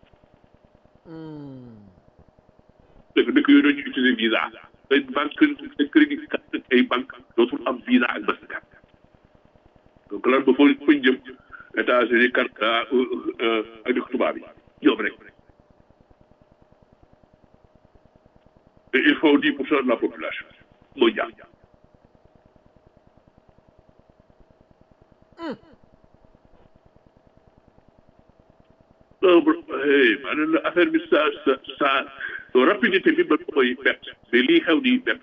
dëkk dëkk yooyu dañuy utiliser visa ay banque ay crédit carte ay banque dootul am visa ak mastercard donc lan ba foo fañ jëm États-Unis Canada ak dëkk tubaab yi ñoom rek et il faut dix pour cent de la population mondiale non maanaam la affaire bi sa sa sa rapidité bi man mooy bett mais lii xew nii bett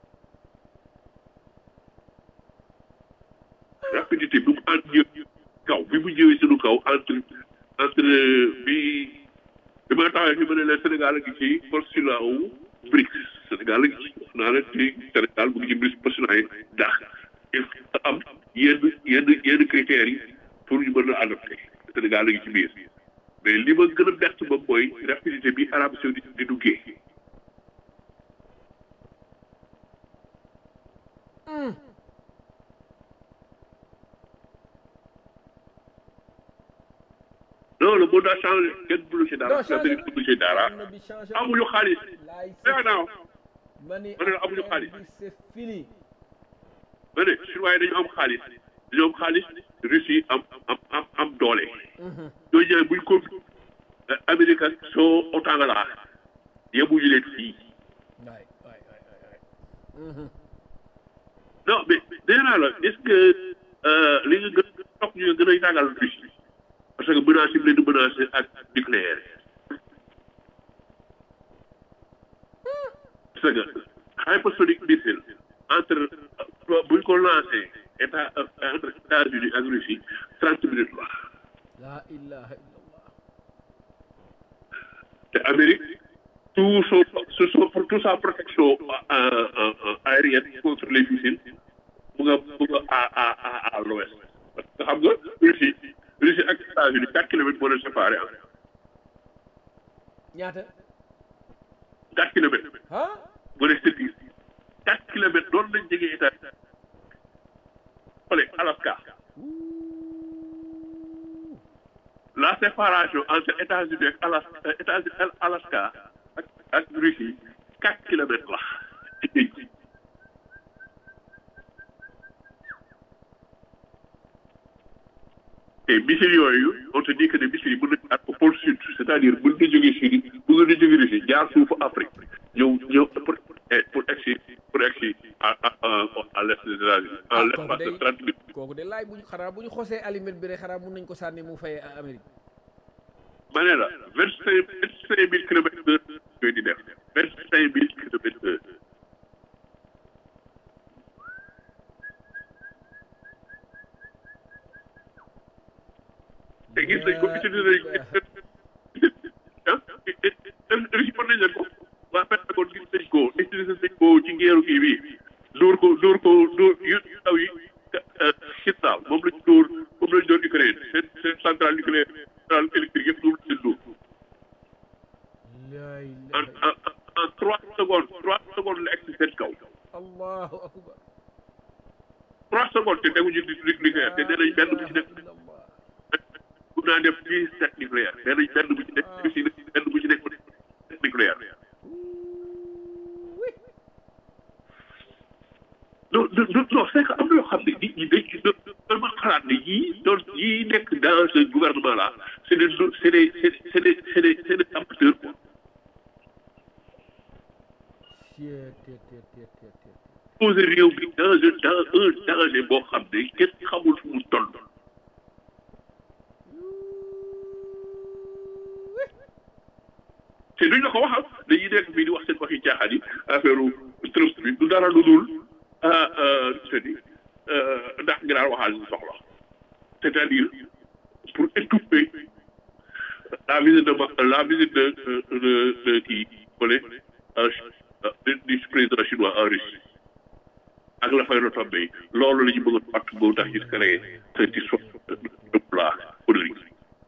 rapidité bi mu ànd ñëw kaw bi mu ñëwee suñu kaw entre entre bi bi ma taxawee fi ma ne leen Sénégal a ngi ci postulat wu BRICS Sénégal a ngi ci wax naa leen ci Sénégal mu ngi ci BRICS postulat yi ndax il faut am yenn yenn yenn critères yi pour ñu mën a adopté Sénégal a ngi ci biir mais li ma gën a bett ba mooy rapidité bi Arabie Saoudite di duggee non le monde a changé kenn mënu ci dara Non, changé Amérique mënu ci dara Àdduna bi changé amuñu xaalis laay nee naa ma ni ma ne la amuñu affaire xaalis. bi c'est fini ma ne chinois yi dañu am xaalis dañu am xaalis Russie am am am am doole ñooñu ñaar buñ ko Amérique ak soo otangala yemuñu leen fii waay waay waay waay non mais nee naa la est-ce que euh, li nga gën a toog ñu gën a ragal Russie parce que menace yi mu leen di menacé ak nucléaire parce que hypersonic missile entre buñ ko lancé état entre États-Unis ak Russie trente minutes la la ilaha illallah te Amérique tout son tout son toute sa protection euh, euh, euh, aérienne contre les missiles mu nga mu nga à à à à l'ouest parce que xam nga Russie Russie ak États-Unis quatre kilomètres moo leen séparé ah ñaata quatre kilomètres ah moo leen séparé quatre kilomètres doon lañ jege état xole Alaska la séparation entre États-Unis ak Alaska États-Unis Alaska ak ak Russie quatre kilomètres la ci géej gi te missiles yooyu on te dit que ne missiles yi mën nañu at au pôle sud c'est-à-dire mën na jógee Syrie mën na jógee Russie jaar suufu Afrique ñëw ñëw pour pour egsi pour egsi à à à l'est des États-Unis en Ah, l'espace de kooku day- trente minutes kooku de laay bu ñu xanaa bu ñu xosee aliment bi rek xanaa mun nañ ko sànni mu fay Amérique ma ne la vingt cinq vingt cinq mille kilomètres heure yooyu di def vingt cinq mille kilomètres heure te gis nañ ko utiliser nañ ko ah Russie mën nañ leen ko waa Pentagone gis nañ ko utiliser nañ ko ci ngeeru kii bi dóor ko dóor ko dóor yu yu ndaw yi Chittal moom lañ dóor moom lañ dóor Ukraine seen seen centrale nucléaire centrale électrique yëpp moom lañ dóor la en ilaha en en trois secondes trois secondes la egg si seen kaw allahu akbar trois secondes te teguñu di nucléaire te nee nañ benn bu ci nekk illallah mun naa def dix sept nucléaire nee nañ benn bu ci nekk Russie benn bu ci nekk nucléaire non non non non c'est que am na yoo xam ne nit ñi dañ ci doon dama xalaat ne yii doon yii nekk dans ce gouvernement là c'est des c'est des c'est des c'est des c'est des amateurs quoi Tiet, tiet, tiet, tiet, tiet, tiet. poser réew bi dans un dans un danger boo xam ne kenn xamul fu mu toll te duñ la ko waxal dañuy nekk fii di wax seen waxi caaxaan yi affaire trust bi du dara lu dul ah ah c'est dit ndax nga daan waxal ñu soxla c'est-à-dire pour étouffer la visite de Ma- la visite de de de kii fële du du président chinois en Russie ak la fay retombé loolu la ñu bëgg a fàtt moo tax ñu créé cette histoire de plat politique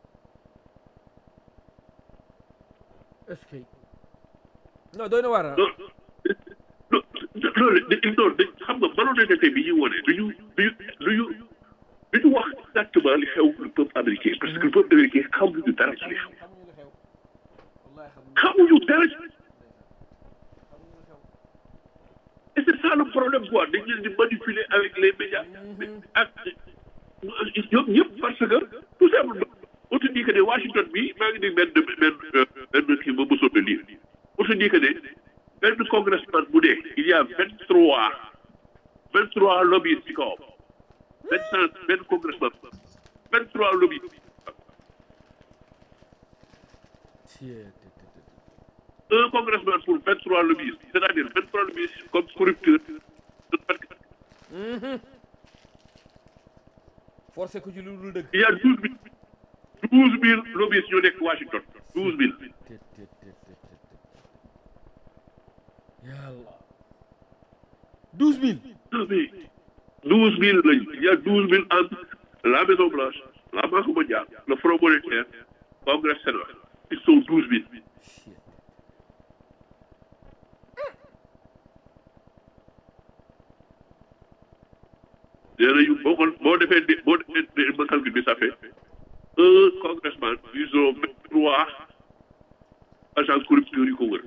est-ce que non doy na waar ah. non non loolu non dañ xam nga malhonnêteté bi ñu wone duñu duñu duñu duñu wax exactement li xew le peuple américain parce que le peuple américain xamuñu dara ci li xew xamuñu dara ci et c'est ça le problème quoi dañ leen di manipuler avec les médias ak ñoom ñëpp parce que tout simplement on te dit que ne Washington bi maa ngi dégg benn benn benn kii ba mosoon na lire on te dit que ne benn congressman bu dee il y a vingt trois vingt trois lobbies ci kawam vingt cinq benn congressman vingt trois lobbies Tiet, tiet, tiet, tiet. un congressman pour vingt trois lobbies c'est-à-dire vingt trois lobbies comme corrupteur forcé ko ci lu dul dëgg. il y a douze mille douze mille lobbies ñoo nekk Washington douze mille Tiet, tiet, tiet, tiet, tiet, tiet. yàlla. douze mille. Non, mais douze mille lañu il y a douze mille entre la Maison Blanche la Banque mondiale le Front monétaire Congrès Sénat ils sont douze mille Tiet. nee nañu boo ko boo defee di boo defee ma calcul bi ça fait un congressman plus trois agence corrupteur yi ko wër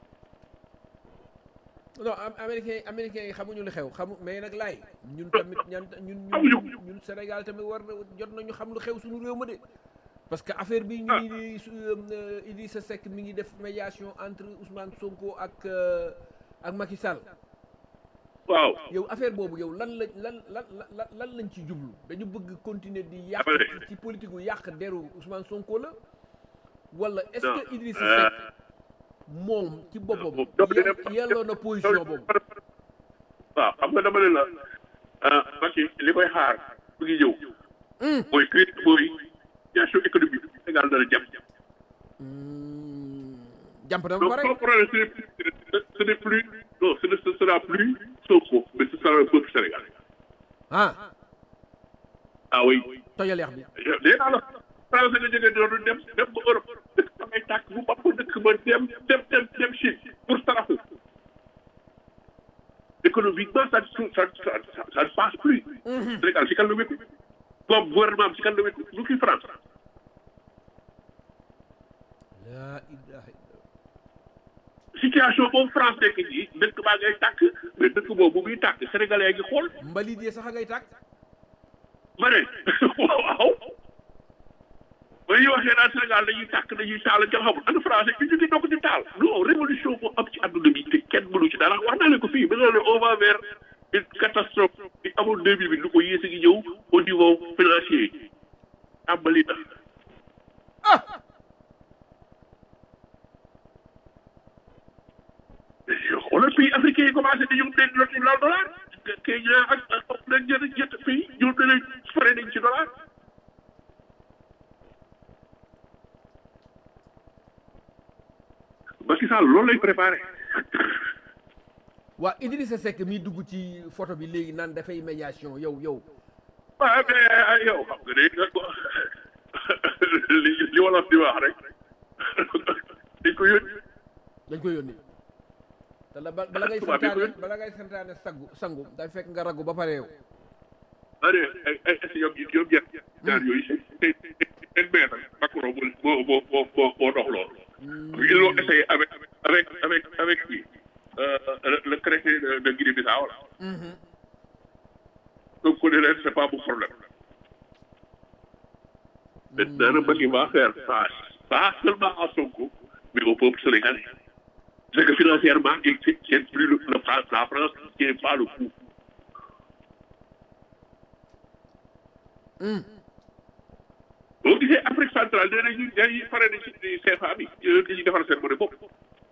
non am américain yi américain yi xamuñu li xew xamu mais nag laay ñun tamit ñan ñun Xamuñu. ñun ñun Sénégal tamit war na jot nañu xam lu xew suñu réew ma de parce que affaire bi ñu ngi ni su euh, Idrissa Seck mi ngi def médiation entre Ousmane Sonko ak euh, ak Macky Sall waaw yow affaire boobu yow lan la lan lan lan lan lañ ci jublu dañu bëgg continuer di yàq Dama ne. ci- ci politique gu yàq deru Ousmane Sonko la wala est-ce Non. que Idrissa Euh, Seck moom ci boppam donc ye- dina- yelloo na position boobu waaw xam nga dama ne la ah Macky li koy xaar mu ngi ñëw mooy crise mooy situation économique bi Sénégal dana jàpp jàmp na ba donc pare son problème ce n'est plus ce n'est plus non ce ne ce sera plus Sonko mais ce sera le peuple sénégalais ah ah oui tojal yax bi léegi naa la français nga jógee doon dem dem ba Europe dëkk ba ngay tàkk bu bopp dëkk ba dem dem dem dem Chine pour saraxu économiquement ça ça ça ça ça ne passe plus. Sénégal si kan la wékku boobu gouvernement am si kan la wékku lu ki France laa ilaha illa situation boobu France nekk nii dëkk baa ngay tàkk mais dëkk boobu bu muy tàkk sénégalais ngi xool mbalit yi sax a ngay tàkk ma ne waaw ba ñuy waxee naan Sénégal dañuy tàkk dañuy taal kenn xamul ana français ñu ngi dokk di taal non révolution moo am ci àdduna bi te kenn mënu ci dara wax naa leen ko fii ba nga ne on va vers une catastrophe bi amul deux mille bi lu ko yées a ngi ñëw au niveau financier tàmbali na xoolal pays africain yi commencé di ñoom dañ loti laal dollar Kenya ak ak nañ jënd jënd pays ñoom danañ fare nañ ci dollar Macky Sall loolu lay préparé waa Idrissa Seck mi dugg ci photo bi léegi naan dafay médiation yow yow waaw mais yow xam nga de nga ko li li wolof di wax rek dañ ko yónni dañ koy yónni te la ba- bala ngay Tubaab yi ko santaane yónni. bala ngay santaane sangu sangu day fekk nga ragu ba pare yow ma ne ay ay ay ñoom ñoom ñett ñaar yooyu seen seen seen maître Macron moo moo moo moo moo dox loolu. ils l'ont essayé avec avec avec avec qui euh, le, le traité de, de Guinée-Bissau là. donc ku ne leen c'est pas mon problème. maintenant nag Macky va faire face pas seulement à Sonko mais au peuple sénégalais. c'est que financièrement il ne tient plus le, le France la France ne tient pas le coup. boo gisee Afrique centrale nee nañu dañuy pare na ci CFA bi yooyu dañuy defar seen monnaie bopp.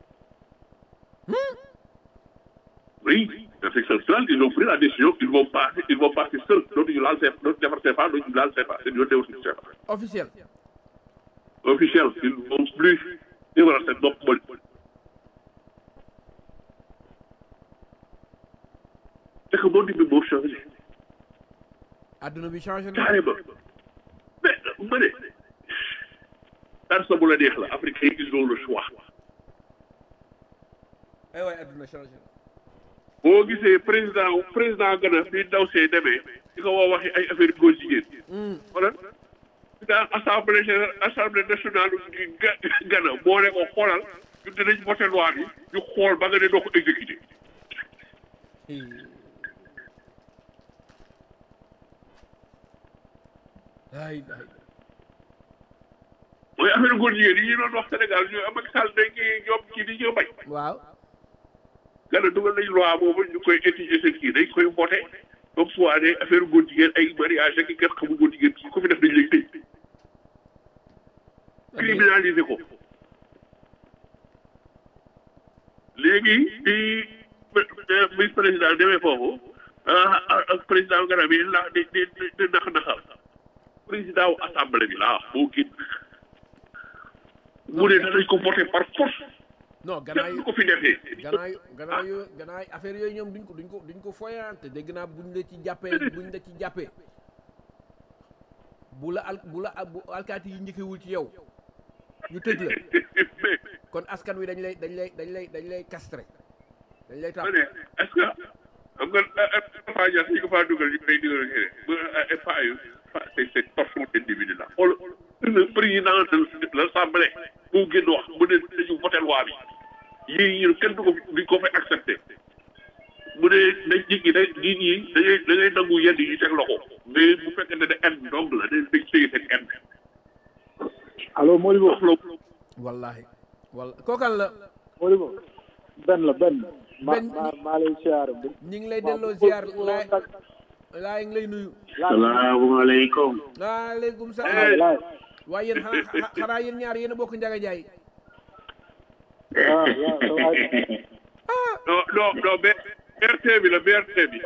oui Afrique centrale ils ont pris la décision ils vont passer ils vont passer seuls dootuñu laal CFA dootuñu defar CFA dootuñu laal CFA seen yoon newul ci CFA. officiel officiel ils ne vont plus defaral seen bopp monnaie. c'est que monde bi moo changé adduna bi changé na carrément mais ma ne daan sa bu la neex la africain ils ont le choix. ay waay adduna changé na boo gisee président président Ghana bi ndaw see demee di ko woo waxi ay affaire góor jigéen. wala président assemblée générale assemblée nationale du Ga- Ghana moo ne ko xoolal ñu dinañ voté loi bi ñu xool ba nga ne doo ko exécuté. ay ay mooy affaire góor jigéen yi ñu doon wax Sénégal ñu am ak Sall dañ koy ñoom kii di ñu bañ. waaw Ghana dugal nañ loi boobu ñu koy étudier seen kii dañ koy voté comme soit ne affaire góor jigéen ay mariage ak i kenn xamul góor jigéen ku ko fi def dañ lay tëj. criminaliser ko. léegi bi vice président demee foofu ah ak président Ghana bi la di di di nax naxal président wu assemblée bi laa moo génn mu ne danañ ko voté par force non ganaay kenn du ko fi defee. ganaay ganaay yo ganaay affaire yooyu ñoom duñ ko duñ ko duñ ko foyante dégg naa buñ la ci jàppee buñ la ci jàppee bu la al bu la bu alkaati yi njëkkewul ci yow ñu tëj la mais kon askan wi dañ lay dañ lay dañ lay dañ lay castré dañ lay ma tàpp ne est-ce que xam nga Faa Dia suñu ko faa dugal ñu koy dugal ñu ne ba FA yu fa c'est c'est torsion d'individu la xool le président de l'Assemblée moo génn wax mu ne dañu voté loi bi yii ñu kenn du ko duñ ko fay accepté mu ne nañ nit ñi day nit ñi da ngay da ngay nangu yenn yi teg loxo mais bu fekkee ne ne en dong la dañ dañ téye seen en allo Modibo wax la wallahi walla kookal la Modibo benn la benn ma Ben- ma maa lay siyaare bu ñi ngi lay delloo ziar laay laay ngi lay nuyu salaamaaleykum waaleykum Eh. salaam laay waaye yéen xanaa xanaa yéen ñaar yéen a bokk njaga jaay waaw waaw sa waay non non non B- BRT bi la BRT bi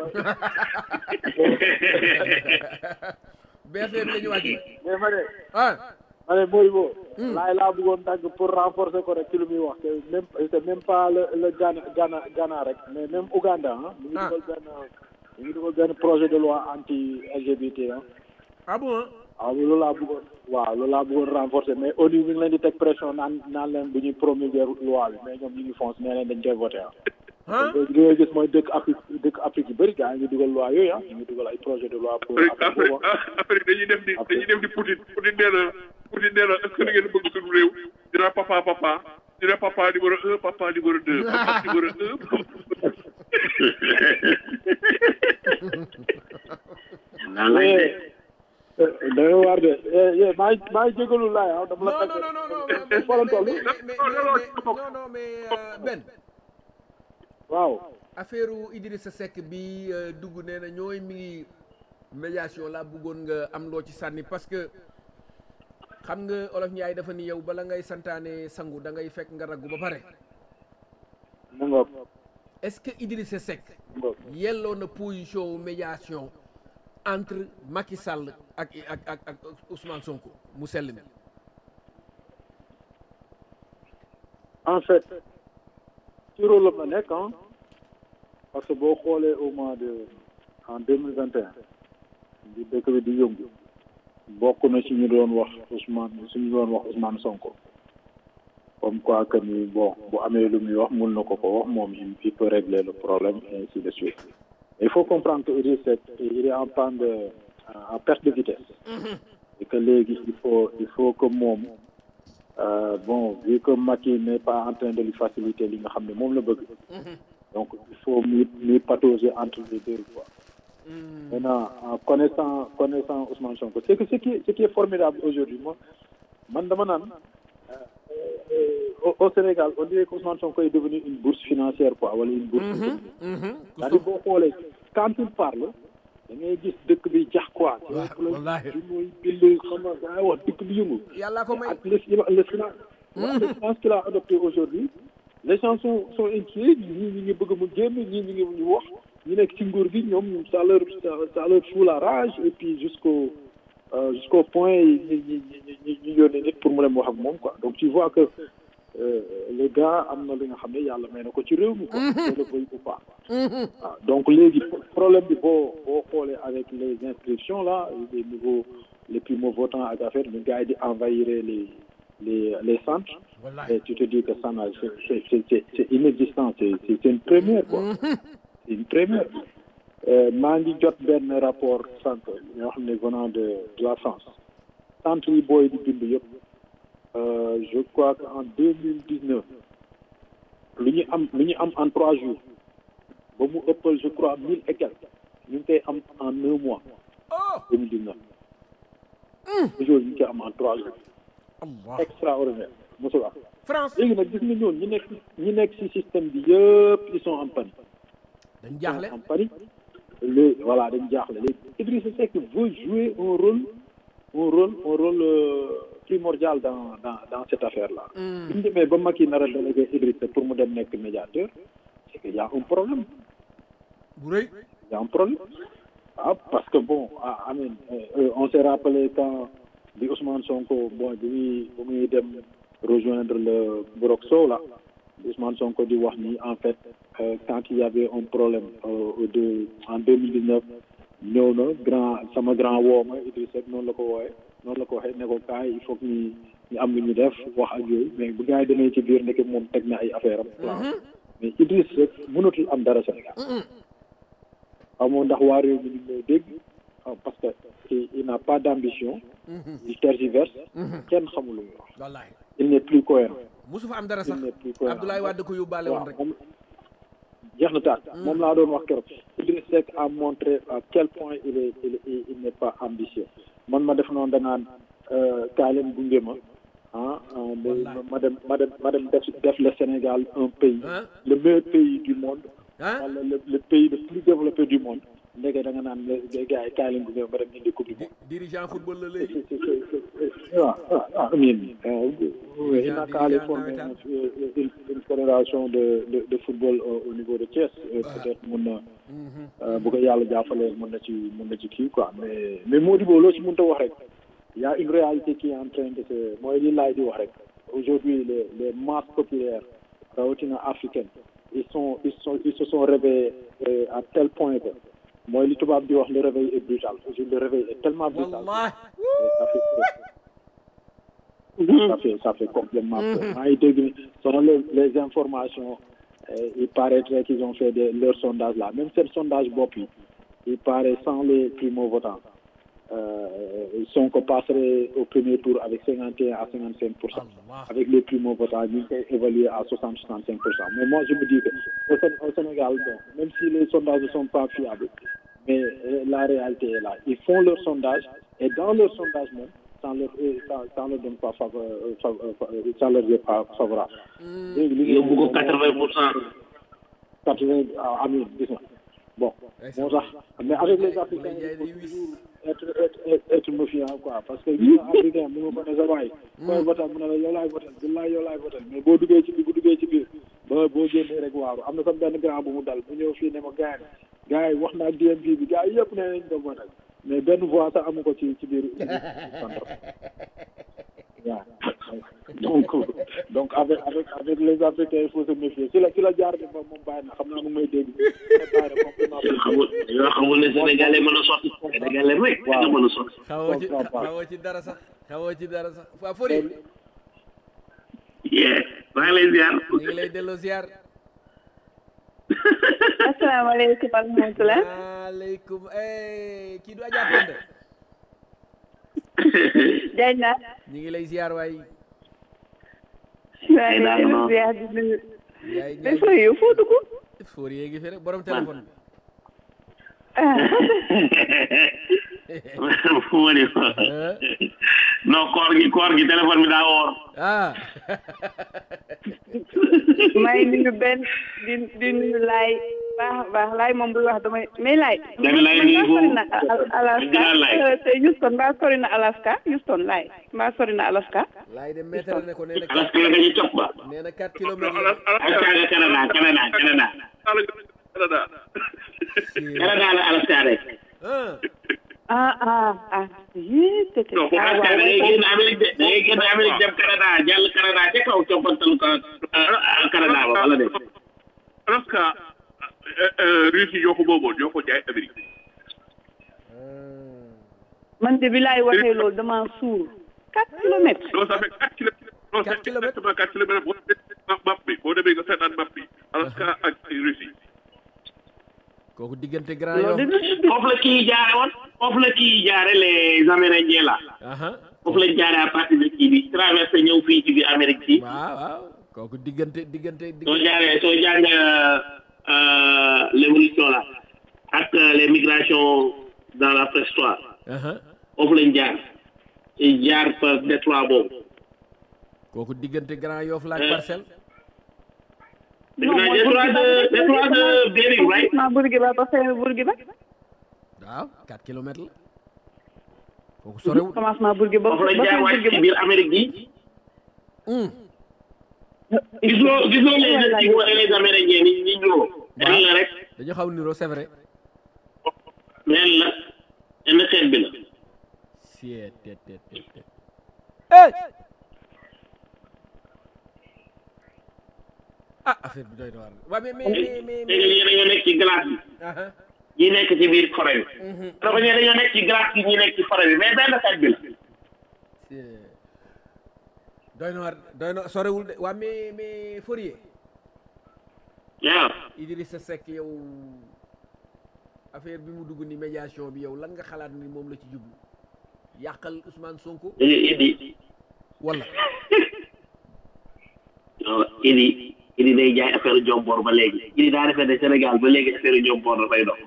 BRT bi la ñu wàcce mais ma ne ah ma ne Modibo laay laa bëggoon dagg pour renforcer ko rek ci lu muy wax c'est même c'est même pas le le Ghana Ghana Ghana rek mais même Ouganda ah mu ngi Ah. dugal benn mu ngi dugal benn projet de loi anti LGBT ah ah bon waaw loolu laa bëggoon waaw loolu laa bëggoon renforcer mais au niveau mi ngi leen di teg pression naan naan leen bu ñuy promulguer loi bi mais ñoom ñu ngi fonce nee leen dañ koy voté ah. ah li ngay gis mooy dëkk Afrique dëkk Afrique yu bëri gars yi ngi dugal loi yooyu ah ñu ngi dugal ay projet de loi pour après Afrique boobu ah. après après dañuy def di dañuy def di Poutine Poutine nee na Poutine nee na est-ce que da ngeen bëgg suñu réew dina papa papa dina papa numéro un papa numéro deux papa numéro un naan lañ de da ngay waar de eh eh maa ngi maa ngi jégalu laay ah dama la non tàgg. non non non non Foo la toll? mais mais mais mais non non mais euh, Ben waaw affaire Idrissa Seck bi euh, dugg nee na ñooy mi ngi médiation laa bëggoon nga am loo ci sànni parce que xam nga olof Njaay dafa ni yow bala ngay santaane sangu da ngay fekk nga raggu ba pare mu ngoog est-ce que Idrissa Seck mu ngoog yelloo na position wu médiation entre Macky Sall ak ak ak ak Ousmane Sonko mu sell mi en fait ci rôle am la nekk ah parce que boo xoolee au mois de en deux mille vingt et un di dëkk bi di yëngu bokk na ci ñu doon wax Ousmane suñu doon wax Ousmane Sonko comme quoi que ni bon bu amee lu muy wax mun na ko ko wax moom il il peut régler le problème et ainsi de suite il faut comprendre que Idriss Seck il est en panne de en perte de vitesse et que léegi il faut il faut que moom Euh, bon vu que Macky n'est pas en train de lui faciliter li nga xam ne moom la bëgg donc il faut muy muy patauger entre les deux quoi maintenant en connaissant connaissant Ousmane Sonko c'est que ce qui est ce qui est formidable aujourd'hui moi man dama naan euh, euh, au, au Sénégal on dirait que Ousmane Sonko est devenu une bourse financière quoi wala une bourse économique c'est-à-dire boo xoolee quand il parle da ngay gis dëkk bi jax quoi wallaahi. di muy bind xam nga daa wax dëkk bi yëngu yàllaa ko may ak le le finance le finance qu'il a adopté aujourd'hui les gens sont sont inquiets ñii ñi ngi bëgg mu génn ñii ñi ngi ñu wax ñu nekk ci nguur gi ñoom ça leur ça leur fout la rage et puis jusqu'au euh, jusqu'au point ñi ñi ñi ñi ñu yónnee nit pour mu dem wax ak moom quoi donc tu vois que euh, le gars am na li nga xam ne yàlla may na ko ci réew mi quoi on le veuille ou pas waaw donc léegi problème bi boo boo xoolee avec les inscriptions là les nouveaux les primo-votants ak affaire ñu gars yi di envahir les les les centres et tu te dis que ça n'a c'est c'est c'est c'est c'est inexistant c'est c'est c'est une première quoi c'est une première Euh, maa ngi jot benn rapport centre ñoo xam ne venant de de la France centre yi booy di bind yëpp euh, je crois que en deux mille dix-neuf lu ñu am lu ñu am en trois jours ba mu ëppal je crois mille et quelques ñu ngi koy am en un mois deux mille dix-neuf aujourd'hui ñu ngi koy am en trois jours Allah extraordinaire mosul am France léegi nag gis nga ñoon ñi nekk ñi nekk ci système bi yëpp ils sont en panique dañ jaaxle en panique léegi voilà dañ jaaxle léegi Idrissa Seck veut jouer un rôle un rôle un rôle euh, primordial dans dans dans cette affaire là bu ñu demee ba Macky nar a délégué Idrissa pour mu dem nekk médiateur c'est qu'il y a un problème bu rëy il y a un problème ah parce que bon ah amin euh, on s'est rappelé quand bi Ousmane Sonko bon bi muy bi muy dem rejoindre le Burok Sow là Ousmane Sonko di wax ni en fait euh, quand il y avait un problème euh, de en deux mille dix neuf ñëw na grand sama grand woo ma Idrissa Seck noonu la ko wooyee noonu la ko waxee ne ko kaay il faut que ñu ñu am lu ñu def wax ak yooyu mais bu gars yi demee ci biir ndeke moom teg na ay affaire am plan mais Idrissa Seck mënatul am dara Sénégal xaw ma ndax waa réew mi ñu ngi may dégg euh, parce que il, il n'a pas d'ambition il tergiverse kenn xamul lu muy wax wallahi il n'est plus cohérent musu fa am dara sax il n'est plus cohérent Abdoulaye Wade ko yóbbaale woon waaw rek moom jeex na tàkk moom laa doon wax keroog Idriss Seck a montré à quel point il est il est il n'est pas ambitieux man ma def noonu danaan kaay leen gunge ma ah ah, mais ma dem ma dem ma dem def def le Sénégal un pays Hein? le meilleur pays du monde ah wala le, le pays le plus développé du monde ndeke da nga naan les gars yi kaay leen gunge ma ma dem indi coupe du monde dirigeant football la léegi c'est c'est c'est waaw waaw waaw amiin oui il n'a qu'à aller former nawetaan. une une une fédération de de de football au au niveau de Thiès Euh, peut-être mun na euh, bu ko yàlla jàppalee mun na ci mun na ci kii quoi mais mais Modibo loo ci mënta wax rek y a une réalité qui est en train de se mooy li laay di wax rek aujourd'hui les les masses populaires rawatina africaines ils sont ils sont ils se sont réveillés euh, à tel point que mooy li tubaab di wax le réveil est brutal aujourd'hui le réveil est tellement brutal wallahi ça fait ça fait ça fait complètement peur maa ngi dégg ni selon les les informations euh, il paraîtrait qu'ils ont fait des leur sondage là même seen sondage bopp yi il paraît sans les primo votants euh, Sonko passerait au premier tour avec cinquante et un à cinquante cinq pour cent Allah avec les primo votants ñu ngi koy évaluer à soixante soixante cinq pour cent mais moi je me dis que au, Sén- au Sénégal bon même si les sondages ne sont pas fiables mais euh, la réalité est là ils font leur sondage et dans leur sondage même ça leur euh, ça, ça leur donne pas faveur euh, fav- euh, fa- euh, ça leur est pas favorable léegi li yóbbu ko quatre-vingt pour cent quatre-vingt ah amiin gis nga bon moo tax mais avec les africains il faut toujours être être être, être méfiant quoi parce que gis nga africain mu nga ko ne sa waay koy votal mu ne la yow laay votal billaay yow laay votal mais boo duggee ci biir bu duggee ci biir ba boo génnee rek waaru am na sa benn grand bu mu dal bu ñëw fii ne ma gars yi gars yi wax naa DMV bi gars yi yëpp ne nañ ko votal mais benn voix sax amu ko ci ci biir centre waaw donc donc avec avec avec les africains il faut se méfier si la si la jaar ne moom moom bàyyi na xam naa mu may dégg bàyyi na complètement yoo xamul yoo xamul ne sénégalais mën a sotti sénégalais rek nga mën a sotti xawoo ci comprends pas. xawoo ci dara sax xawoo ci dara sax waa Fodé yee maa ngi lay ziar ñu ngi lay delloo ziar asalaamaaleykum wa rahmatulah. maaleykum eh kii du Adja Penda jaay naa. ñu ngi lay ziar waay maa ngi leen di ziar di nuyu. yaay mais fooy yow foo dugg. Fodé yee ngi fi rek borom téléphone bi ah moo di ah non koor gi koor gi téléphone bi daa woor ah maa ngi nuyu benn di di nuyu laay baax a baax laay moom buy wax damay mais laay. Danga laay man nuyu mbaa sori na Al- Alaska Danga laay. euh, te Houston mbaa sori na Alaska Houston laay mbaa sori na Alaska. laay de météo ne ko nee na alaska nga ñu topp ba nee na 4 kilomètres la alaska nga canada canada canada Canada canada la alaska rek ah ah ah ah yii te te Non, foofu ah alaska da waaw ngay génn amérique de da ngay génn amérique dem canada jàll canada ca kaw coppantal ko ah, canada ba wala de Alaska Russie ñoo ko moomoon ñoo ko jaay Amérique man de bi laay waxee loolu damaa suur. 4 kilomètres. non ça fait quatre kilomètres non Quatre c'est kilomètres. exactement quatre kilomètres boo demee map bi boo demee nga seetaan map bi Alaska ak Russie kooku diggante Grand loolu Yoff dina dugg. foofu la kii jaare woon foofu la kii jaare les amérindiens là aha foofu lañ jaare à partir de kii bi traversé ñëw fii ci biir amérique bi waaw waaw kooku diggante diggante soo diggante jaaree soo jàngee euh, l'évolution là ak euh, les migrations dans la préhistoire aha foofu lañ jaar ci jaar par détroit boobu kooku diggante Grand Yoff la ak Eh. Parcelles dégg naa détroit de détroit de Bering right ma Bourguiba ba fin Bourguiba. waaw 4 kilomètres la kooku sorewul commencement Bourguiba ba foofu lañ ba jaar fin wàcc ci Bourguiba. biir amérique bi hum gisoo gisoo les Esquimaux et les amérindiens ni ni ñoo ren la rek dañu xaw niroo c'est vrai ren la benn xeet bi la siet tet tet tet tet hey ah affaire bi doy na waar waaw mais mais mais mais léegi ñi dañoo nekk ci glace bi aha ñi nekk ci biir forêt bi dafa ñi dañoo nekk ci glace bi ñi nekk ci forêt bi mais benn xeet bi la c'est- doy na waar doy na sorewul de waa mais mais Fourier waaw Idrissa Seck yow affaire bi mu dugg ni médiation bi yow lan nga xalaat ni moom la ci jublu yàqal Ousmane Sonko da ngay indi wala non idi idi day jaay affaire jomboor ba léegi idi daa defee ne Sénégal ba léegi affaire jomboor dafay dox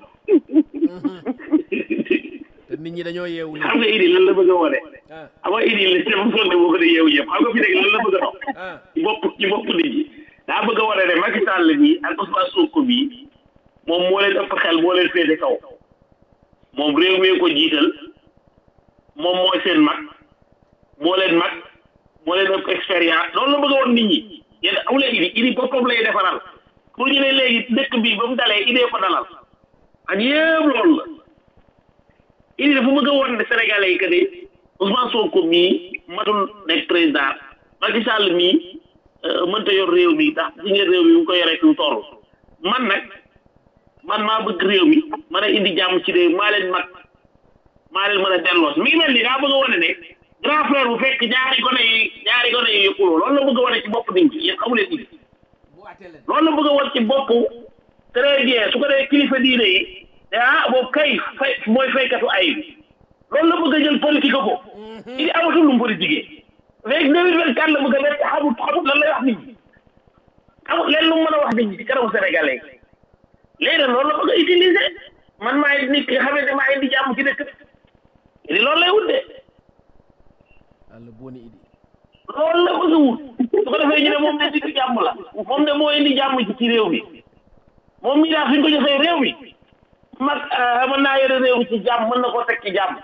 te nit ñi dañoo yeewu xam nga idi lan la bëgg a wone ah xam nga idi la sama fonde boo ko di yeewu yëpp xam nga fi nekk lan la bëgg a dox ah ci bopp ci bopp nit ñi daa bëgg a wone ne Macky Sall bi ak Ousmane Sonko bi moom moo leen ëpp xel moo leen féete kaw moom réew mi ko jiital moom mooy seen mag moo leen mag moo leen ëpp expérience loolu la bëgg a won nit ñi yéen amuleen idi idi boppam lay defaral pour ñu ne léegi dëkk bi ba mu dalee idée ko dalal ak yëpp loolu la idi dafa bëgg a won ne Sénégalais yi que ni Ousmane Sonko mii matul nekk président Macky Sall mii euh, mënta yor réew mi ndax si ngeen réew mi mu ko yoree fi mu toll man nag man maa bëgg réew mi mën a indi jàmm ci réew maa leen mag maa leen mën a delloos mi ngi mel ni daa bëgg a wane ne grand frère bu fekk ñaari gone yi ñaari gone yi yëppuloo loolu la bëgg a wane ci bopp nit ñi yéen xamu leen indi loolu la bëgg a wane ci bopp très bien su ko dee kilifa diine yi te ah boobu kay fay mooy faykatu ay bi loolu la bëgg a jël politique ko il amatul lu mu politique léegi deux mille vingt quatre la bëgg a def xamul xamul lan lay wax nit ñi xamul leen lu mu mën a wax nit ñi ci kanamu sénégalais léegi nag loolu la bëgg a utiliser man maay nit ki nga xamante ne maa indi jàmm ci dëkk bi li loolu lay wut de àlla booni idi loolu la bëgg a wut su ko defee ñu ne moom de nit jàmm la moom de moo indi jàmm ci ci réew mi moom mii daal fi ñu ko joxee réew mi mag mën naa yore réew mi ci jàmm mën na koo teg ci jàmm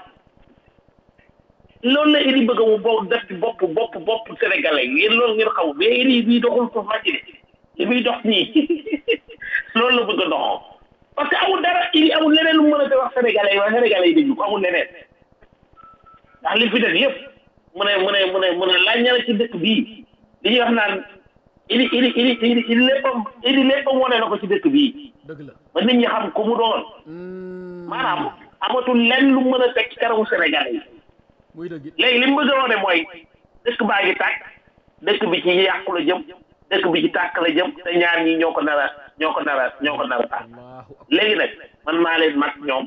loolu la idi bëgg a wu boo def ci bopp bopp bopp sénégalais yéen loolu ngeen xaw mais idi bii doxul ko màcc de li muy dox nii loolu la bëgg a doxoo parce que amul dara idi amul leneen lu mu mën a wax sénégalais yi waaye sénégalais yi déglu ko amul leneen ndax li fi def yëpp mu ne mu ne mu ne mu ne laaj na ci dëkk bii li ñuy wax naan idi idi idi idi idi léppam idi léppam wane na ko ci dëkk bii dëgg la ba nit ñi xam ko mu doon maanaam amatul lenn lu mën a teg ci kanamu sénégalais yi muy dëgg it léegi li mu bëgg a wane mooy dëkk baa ngi tàkk dëkk bi ci yàqu la jëm dëkk bi ci tàkk la jëm te ñaar ñi ñoo ko nar a ñoo ko nar a ñoo ko nar a tàkk allahu akbar léegi nag man maa leen mag ñoom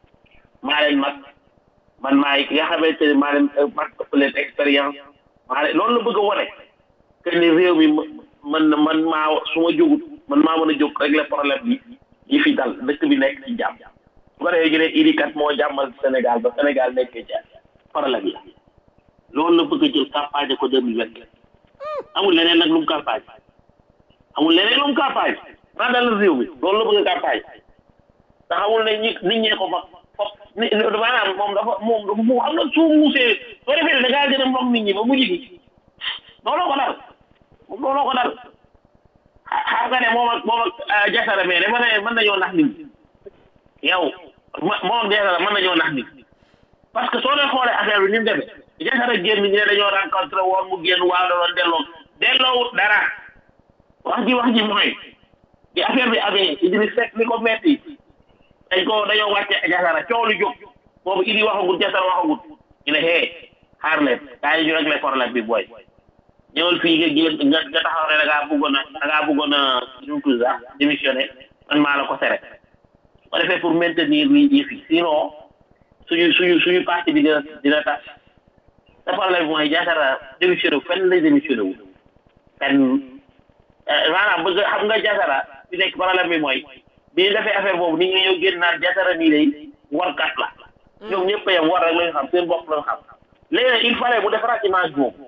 maa leen mag man maay ki nga xamante ne maa leen mag ëpp leen expérience maa leen loolu la bëgg a wane que ni réew mi man man maa su ma jógut man maa mën a jóg régler problème bi yi fi dal dëkk bi nekk ci jàmm su ko defee ñu ne Idi kat moo jàmmal Sénégal ba Sénégal nekkee ci problème yi loolu la bëgg a jël campagne ko deux mille vingt amul leneen nag lu mu campagne amul leneen lu mu campagne maa dalal réew mi loolu la bëgg a campagne te xamul ne ñi nit ñee ko fa fop ni maanaam moom dafa moom dafa mu xam nga soo muusee soo defee da ngaa gën a mbokk nit ñi ba mujj gi looloo ko dal moom looloo ko dal xam nga ne moom ak moom ak jasara mais dafa ne mën nañoo nax nit ñi yow moom ak jasara mën nañoo nax nit ñi parce que soo dee xoolee affaire bi ni mu demee jasara génn ñu ne dañoo rencontré woon mu génn waa doon delloo delloowut dara wax ji wax ji mooy bi affaire bi amee Idriss Seck li ko metti dañ ko dañoo wàcce jasara coow lu jóg boobu Idi waxagut jasara waxagut ñu ne hee xaar leen kaay ñu réglé problème bi booy ñëwal fii nga génn nga nga taxaw ne da ngaa bëggoon a da ngaa bëggoon a nu mu tudd sax démissionné man maa la ko tere su ko defee pour maintenir li yëf yi sinon suñu suñu suñu parti bi dina dina tas te problème bi mooy jasara démissionné wu fenn lay démissionné wu fenn maanaam bëgg xam nga jasara fi nekk problème bi mooy bi ñu defee affaire boobu nit ñi ñëw génn naan jasara nii lay warkat la ñoom ñëpp a yem war rek lañu xam seen bopp lañu xam léegi nag il fallait mu defaraat image boobu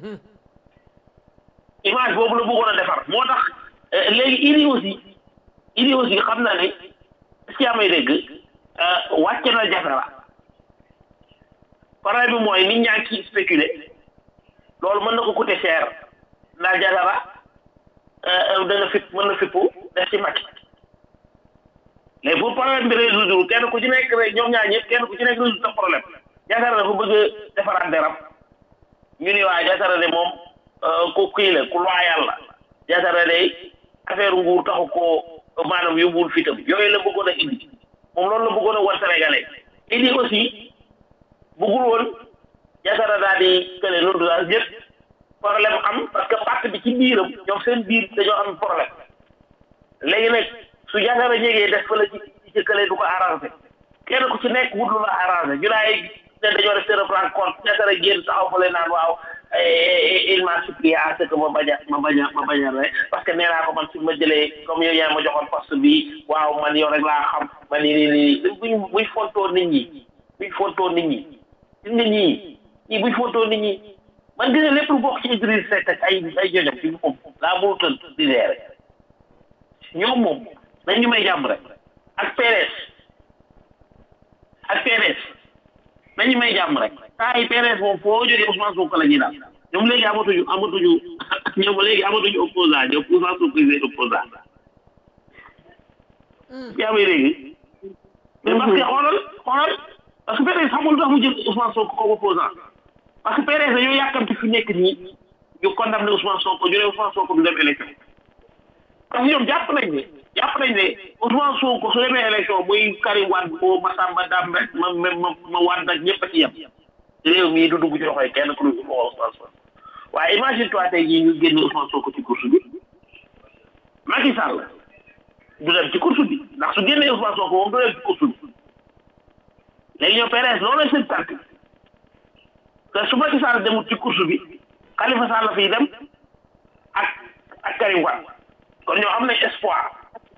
image boobu la bëggoon a defar moo tax léegi Idi aussi Idi aussi xam na ne est-ce que yaa may dégg wàcce na jasara problème bi mooy nit ñaa ngi ciy spéculer loolu mën na ko coûter cher ndax jasara dana fipp mën na fippu def ci Macky léegi pour problème bi résoudre kenn ku ci nekk rek ñoom ñaar ñëpp kenn ku ci nekk résoudre sa problème jasara dafa bëgg a defaraat deram ñu ni waa jasara de moom ku kii la ku loyal la jasara de affaire nguur taxu koo maanaam yóbbuwul fitam yooyu la bëggoon a indi moom loolu la bëggoon a war sénégalais indi aussi bëggul woon jasara daal di kële loolu daal ñëpp problème am parce que parti bi ci biiram ñoom seen biir dañoo am problème léegi nag su jasara jegee def fa la ci ci kële du ko arrangé kenn ku ci nekk wut lu la arrangé ñu laay ne dañoo def seen rencontre ñaata rek génn taxaw fa leen naan waaw il m'a supplié à ce que ma bañ a ma bañ a ma bañ a rek parce que nee naa ko man su ma jëlee comme yow yaa ma joxoon poste bi waaw man yow rek laa xam man nii nii nii buñ buñ fontoo nit ñi buñ fontoo nit ñi nit ñi ñi buñ fontoo nit ñi man dina lépp lu bokk ci Idriss Seck ak ay ay joñam ci boppam laa mënu tën di leere ñoom moom nañ ñu may jàmm rek ak PDS ak PDS nañu may jàmm rek saa yi PDS moom foo jógee Ousmane Sonko la ñuy daal ñoom léegi amatuñu amatuñu ñoom léegi amatuñu opposant ñoom Ousmane Sonko yi opposant yaa may léegi mais parce que xoolal xoolal parce que PDS xamul tax mu jël Ousmane Sonko comme opposant parce que PDS dañoo yàkkamti fi nekk nii ñu condamné Ousmane Sonko ñu ne Ousmane Sonko du dem élection parce que ñoom jàpp nañ ne jàpp nañ ne Ousmane Sonko su demee élection muy Karim Wade boo Massamba Dam rek ma ma ma ma Wade ak ñëpp a ci yem réew mii du dugg ci loxoy kenn ku dul Ousmane Sonko waaye imagine toi tey jii ñu génne Ousmane Sonko ci course bi Macky Sall du dem ci course bi ndax su génnee Ousmane Sonko moom du dem ci course bi léegi ñoom PDS loolu la seen parti te su Macky Sall demul ci course bi Khalifa Sall la fiy dem ak ak Karim Wade kon ñoo am nañ espoir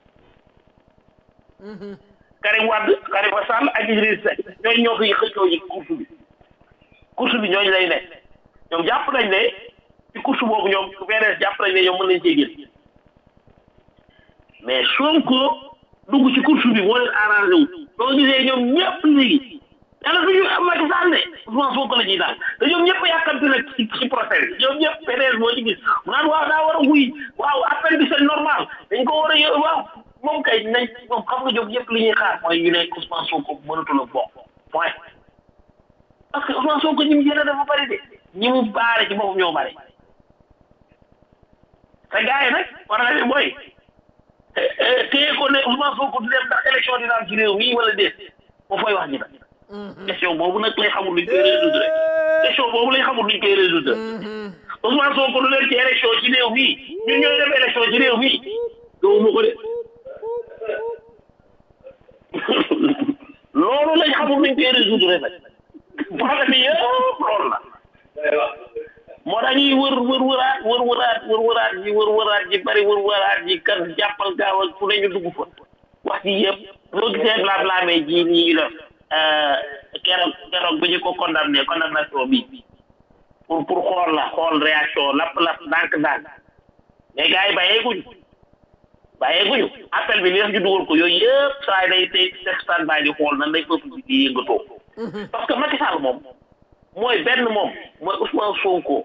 Karim Wade Khalifa Sall ak Idriss Seck ñooñu ñoo koy xëccoo ci course bi course bi ñooñu lay ne ñoom jàpp nañ ne ci course boobu ñoom PDS jàpp nañ ne ñoom mën nañ cee génn mais Sonko dugg ci course bi moo leen arrangé wu soo gisee ñoom ñëpp léegi yàlla du ñu Macky Sall ne Ousmane Sonko la ñuy daal te ñoom ñëpp a yàkkamti nag ci ci procès bi ñoom ñëpp PDS moo ci gis mu naan waaw daa war a wuy waaw appel bi c'est normal dañ ko war a yë waaw moom kay nañ moom xam nga ñoom ñëpp li ñuy xaar mooy ñu ne Ousmane Sonko mënatul a bokk point parce que Ousmane Sonko ñi mu jëlee dafa bari de ñi mu baare ci boppam ñoo bari te gars yi nag war na leen mooy téye ko ne Ousmane Sonko du dem ndax élection dina am ci réew mi wala déet moo fooy wax ji nag question boobu nag lay xamul luñ koy résoudre question boobu lay xamul luñ koy résoudre Ousmane Sonko du leen ci élection ci réew mi ñun ñooy dem élection ci réew mi gëwuma ko de loolu lañ xamul luñ koy résoudre nag problème bi yëpp loolu la moo tax ñuy wër wër wëraat wër wëraat wër wëraat ji wër wëraat ji bari wër wëraat ji kan jàppal gaaw ak fu ne ñu dugg fa wax ji yëpp loo gisee blablamee ji nii la keroog keroog bu ñu ko condamné condamnation bi pour pour xool la xool réaction lapp lapp ndànk ndànk mais gars yi bàyyeeguñu bàyyeeguñu appel bi li tax ñu dugal ko yooyu yëpp saa yi day tey teg stand by di xool nan lay peuple bi di yëngatoo parce que Macky Sall moom mooy benn moom mooy Ousmane Sonko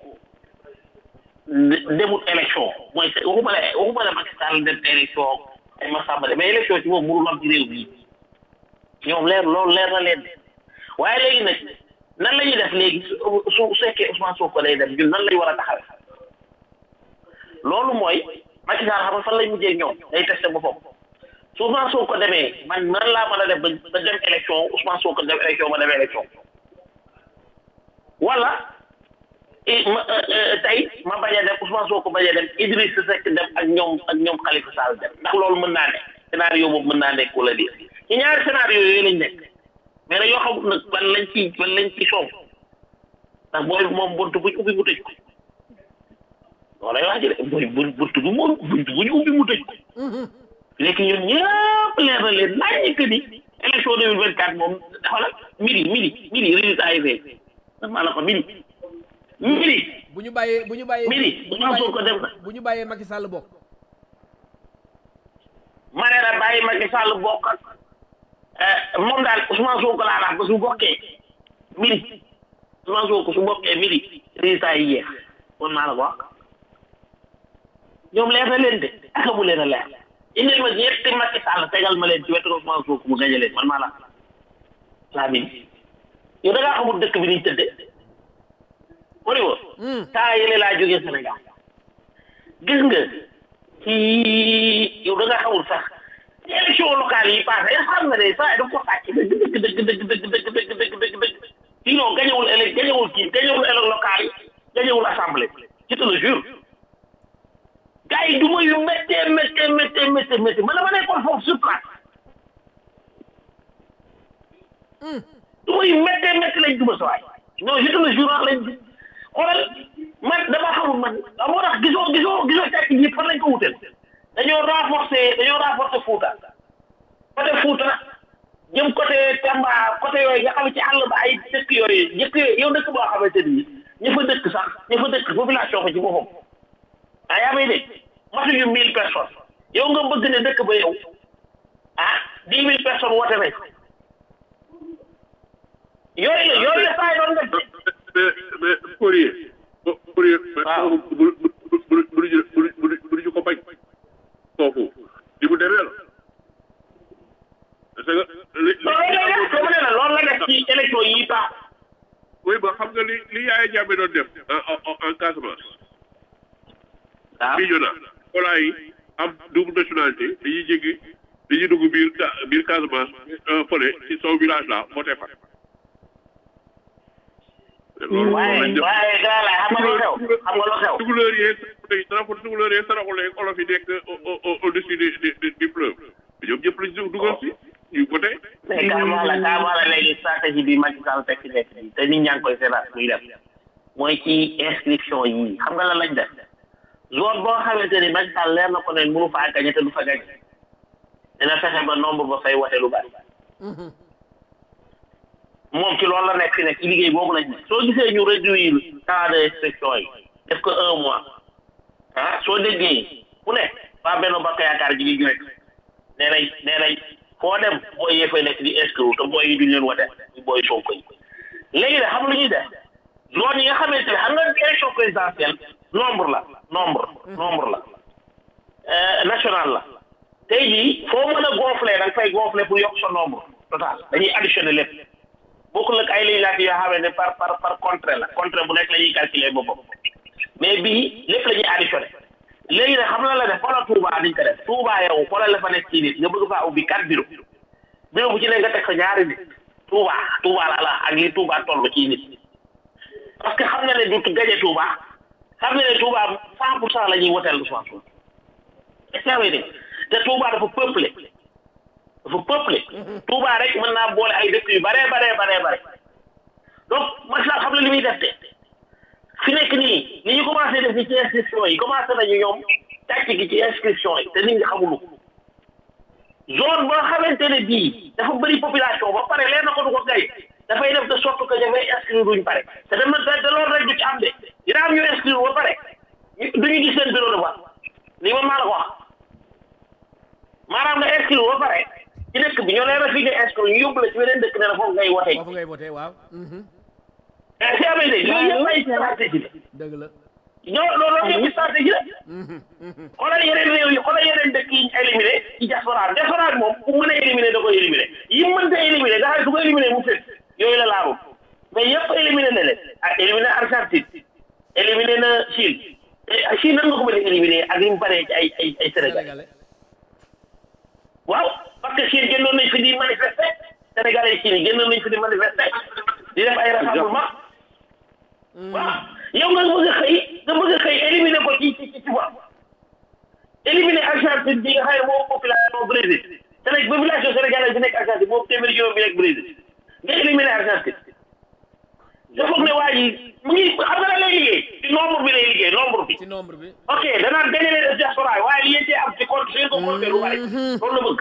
demut élection mooy waxuma la waxuma la Macky Sall dem élection ay Massamba de mais élection ci moom mënul am ci réew mi ñoom leer loolu leer na leen waaye léegi nag nan la ñuy def léegi su su fekkee Ousmane Sonko lay dem ñun nan lañ war a taxawee loolu mooy Macky Sall xam nga fan lay mujjee ñoom day testé boppam su Ousmane Sonko demee man nan laa mën a def ba ba dem élection Ousmane Sonko dem élection ma dem élection wala ma tey ma bañ a dem Ousmane Sonko bañ a dem Idriss Seck dem ak ñoom ak ñoom Khalifa Sall dem ndax loolu mën naa ne scénario boobu mën naa nekk wala déet ci ñaari scénario yooyu lañ nekk mais nag yoo xamul nag ban lañ ci ban lañ ci soow ndax booy moom bunt buñ ubbi mu tëj ko loolu lay wax ji de booy bunt bu mu bunt buñ ubbi mu tëj ko léegi ñun ñëpp leer na leen nañ que ni élection deux mille vingt quatre moom xoolal midi midi midi résultat yi fee maa la ko midi midi bu ñu bàyyee bu ñu bàyyee midi bu ñu Ousmane Sonko dem na bàyyee bu ñu bàyyee Macky Sall bokk ma ne la bàyyi Macky Sall bokk ak moom daal Ousmane Sonko laa wax ba su bokkee midi Ousmane Sonko su bokkee midi résultat yi yeex kon maa la ko wax ñoom leer na leen de ak mu leen a leer indil ma ñetti Macky Sall tegal ma leen ci wetu Ousmane Sonko mu gañe leen man maa la laa midi yow da ngaa xamul dëkk bi niñ tëdde moo ni woon temps yële laa jógee Sénégal gis nga ci yow da nga xamul sax ci élection locale yi passé xam nga ne saa yi da ko sàcc dëgg dëgg dëgg dëgg dëgg dëgg dëgg dëgg dëgg dëgg sinon gañewul élec gañewul kii gañewul élec locale yi gañewul assemblée je te le jure gars yi duma yu méttee méttee méttee méttee méttee man dama nekkoon foofu sur place duma yu méttee métti lañ duma sa waay non je te le jure lañ xoolal man dama xamul man moo tax gisoo gisoo gisoo càkk ji fan lañ ko wutel dañoo renforcer dañoo renforcer Fouta côté Fouta jëm côté Tamba côté yooyu nga xam ci àll ba ay dëkk yooyu dëkk yooyu yow dëkk boo xamante ni ña fa dëkk sax ña fa dëkk population ko ci boppam ah yaa may dégg matuñu mille personnes yow nga bëgg ne dëkk ba yow ah dix mille personnes woote nañ yooyu la yooyu la saa yi doon def mais mais Fourier Fourier Waaw. bu bu bu bu bu bu bu ñu ko bañ foofu li mu demee la parce que li loolu la def dama ne la loolu la def ci élection yi baax oui ba xam nga li li Yaya Jammeh doon def en en en Casamance waaw bii ñu naan voilà yi am double nationalité dañuy jéggi dañuy dugg biir Ca- biir Casamance fële ci son village là voté fa loolu loolu waaye lañ def waaye gars la xam nga lu xew xam nga lu xew tukulóor yeeg saraxu tukulóor yeeg saraxu yeeg olof yi nekk au au au dessus du du du fleuve ñoom ñëpp lañ si dugal si ñu voté mais carrément la carrément la léegi stratégie bi Macky Sall teg ci nekk bi te nit ñaa ngi koy seetaan muy def mooy ci inscription yi xam nga lan lañ def zone boo xamante ni Macky Sall leer na ko ne mënu faa gañe te du fa gañe dina fexe ba nombre ba fay wote lu bari moom ci loolu la nekk fi nekk ci liggéey boobu lañ nekk soo gisee ñu réduire temps de inscription yi def ko un mois ah soo déggee ku ne waa benn bokk yaakaar ji ngi joxe nee nañ nee nañ foo dem booy yee fay nekk di inscrire te booy yi duñ leen wote ñu booy Sonko yi léegi nag xam lu ñuy def zone yi nga xamante ne xam nga élection présidentielle nombre la nombre nombre la euh, national la tey jii foo mën a gonfler da nga fay gonfler pour yokk sa nombre total dañuy additionner lépp bokkul ak ay législatives yoo xam ne par par par contrée la contrée bu nekk la ñuy calculer boppam mais bii lépp la ñuy additionné léegi nag xam na la def xoolal Touba niñ ko def Touba yow xoolal la fa nekk ci nit nga bëgg faa ubbi quatre bureau bureau bu ci ne nga teg fa ñaari nit Touba Touba la la ak li Touba toll ci nit parce que xam na ne du gañe Touba xam na ne Touba cent pour cent la ñuy woteel Ousmane Sonko est-ce que yaa ngi dégg te Touba dafa peuplé dafa peuplé Touba rek mën naa boole ay dëkk yu bare bare bare bare donc Macky Sall xam na li muy def te fi nekk nii ni ñu commencé def ni ci inscription yi commencé nañu ñoom tàcc gi ci inscription yi te nit ñi xamulu ko zone boo xamante ne bii dafa bëri population ba pare leen na ko du ko gay dafay def de sorte que dafay inscrire duñ pare te dem na te loolu rek du ci am de dina am ñu inscrire ba pare ñu- duñu gis seen bureau de vote lii man maa la ko wax maanaam nga inscrire ba pare ci dëkk bi ñoo leen a fi nga inscrire ñu yóbbu la ci beneen dëkk ne la foofu ngay wote foofu ngay voté waaw mais si amee de yooyu yëpp ay stratégie la dëgg la ñoo loolu yëpp stratégie la xoolal yeneen réew yi xoolal yeneen dëkk yi ñu éliminé ci diaspora bi diaspora bi moom bu mën a éliminé da koy éliminé yi mu mënta éliminé nga xam ne su ko éliminé mu fekk yooyu la laalu mais yëpp éliminé na leen ah éliminé Argentine éliminé na Chine te Chine nan nga ko mën a éliminé ak li mu paree ci ay ay ay Sénégal sénégalais waaw parce que Chine génnoon nañ fi di manifester Sénégalais yi Chine yi génnoon nañ fi di manifester di def ay rassemblement waaw yow nga bëgg a xëy nga bëgg a xëy éliminer ko ci ci ci tubaab éliminer Argentine bi nga xam ne moom population Brésil Sénégal population sénégalaise bi nekk Argentine moom téeméeri juróom bi nekk Brésil nga éliminer Argentine je foog ne waa ji mu ngi xam nga la lay liggéey ci nombre bi lay liggéey nombre bi ci nombre bi ok danaan dajale diaspora yi waaye li ngeen cee am ci compte seen ko compte lu bari loolu la bëgg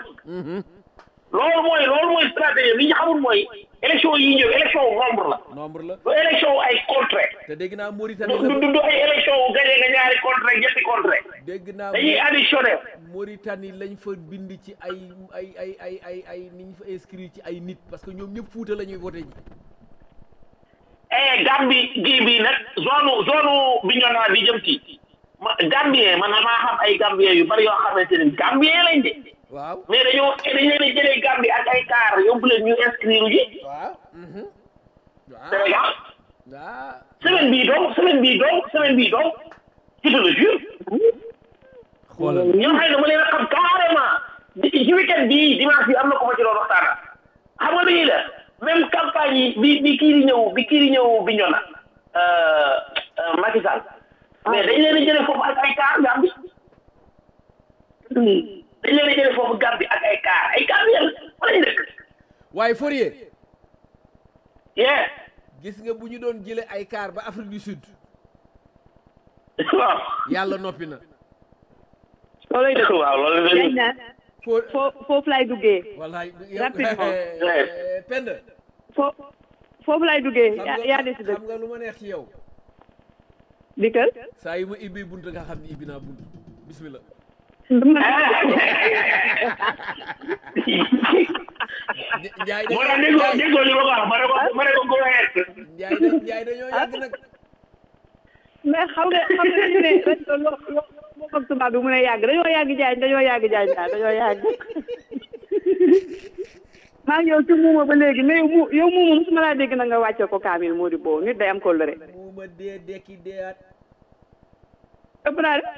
loolu mooy loolu mooy stratégie li ñu xamul mooy élection yi ñëw élection nombre la nombre la du élection ay contre te dégg naa du Mauritanie du la du ay élection wu gagné nga ñaari contre ñetti contre dégg naa dañuy additionné Mauritanie lañ fa bind ci ay ay ay ay ay ay ni ñu fa inscrit ci ay nit parce que ñoom ñëpp Fuuta la ñuy voté ji eh Gambie gii bii nag zone zone Bignona bi jëm ci ma Gambien man maa xam ay Gambien yu bari yoo xamante ne Gambien lañ de waaw mais dañoo dañ leen a jëlee Gambie ak ay car yóbbu leen ñu inscrire ji waaw mhm. waaw Sénégal waaw semaine bii donc semaine bii donc semaine bii donc ci le jure xoolal ñoo xam ne dama leen a xam carrément di- ci weekend bii dimanche bi am na ko ma ci doon waxtaana xam nga dañuy def même campagne yi bi bi kii di ñëw bi kii di ñëw bi ñoo na Macky Sall mais dañ leen a jëlee foofu ak ay car Gambie dañ leen a jëlee foofu Gambie ak ay car ay car yéen fa lañ dëkk waaye Fourier yeah gis nga bu ñu doon jële ay car ba Afrique du Sud waaw yàlla noppi na loolay dëgg waaw loolu la yaay naa foo foo foofu laay duggee wallaay Rapidement. pend foo foofu laay duggee xam yaa nga yaa décidé xam nga lu ma neex ci yow dikkal saa yu ma ibbi bunt nga xam ni ibbi naa bunt bismillah njaay moo tax déggoo déggoo li ma ko wax ma ne ko ma ne ko go ahead njaay da njaay dañoo yàgg nag mais xam nga xam nga ñu ne rajo loo loo loo xam tubaab bi mu ne yàgg dañoo yàgg jaay dañoo yàgg jaay daal dañoo yàgg maa ngi yow ci muuma ba léegi mais yow mu yow muuma musuma laa dégg na nga wàcce ko kaamil moo di boo nit day am kóllëre mu ma dee dekki deeyaat ëpp naa de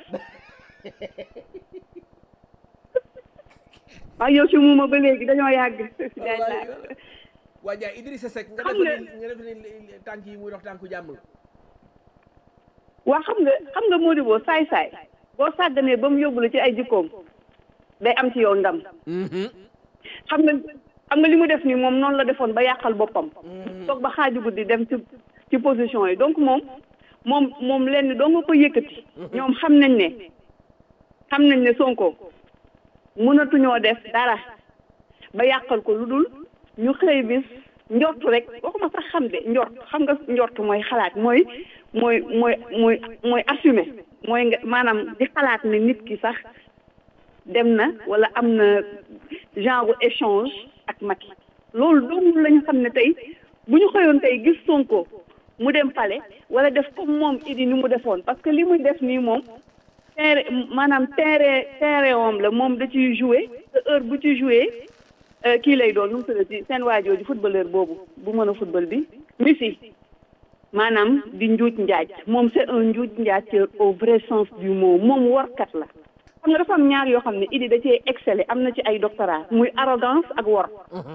maa ngi yow ci muuma ba léegi dañoo yàgg jaay wallaay naa waa Njaay Idrissa Seck nga Xam def nga- ni nga def ni tànk yi muy dox tànku jàmm la waa xam nga xam nga moo di boo saay saay boo sàgganee ba mu yóbbu la ci ay jikkoom day am ci yow ndam xam nga xam nga li mu def nii moom noonu la defoon ba yàqal boppam toog ba xaaju guddi dem ci ci position yi donc moom moom moom lenn doo nga ko yëkkati ñoom xam nañ ne xam nañ ne Sonko mënatuñoo def dara ba yàqal ko lu dul ñu xëy bis njort rek waxuma sax xam de njort xam nga njort mooy xalaat mooy mooy mooy mooy mooy assumer mooy nga maanaam di xalaat ne nit ki sax dem na wala am na genre échange ak Macky loolu doomu la ñu xam ne tey bu ñu xëyoon tey gis Sonko mu dem pale wala def comme moom idi ni mu defoon parce que li muy def nii moom terrain maanaam terrain terrain om la moom da ciy joué te heure bu ci joué kii lay doon nu mu tuddati seen waajoo di footballeur boobu bu mën a football bi Messi maanaam di njuuj njaaj moom c'est un njuuj njaajteur au vrai sens du mot moom warkat la xam nga dafa am ñaar yoo xam ne idi da cee excellé am na ci ay doctorat muy arrogance ak wor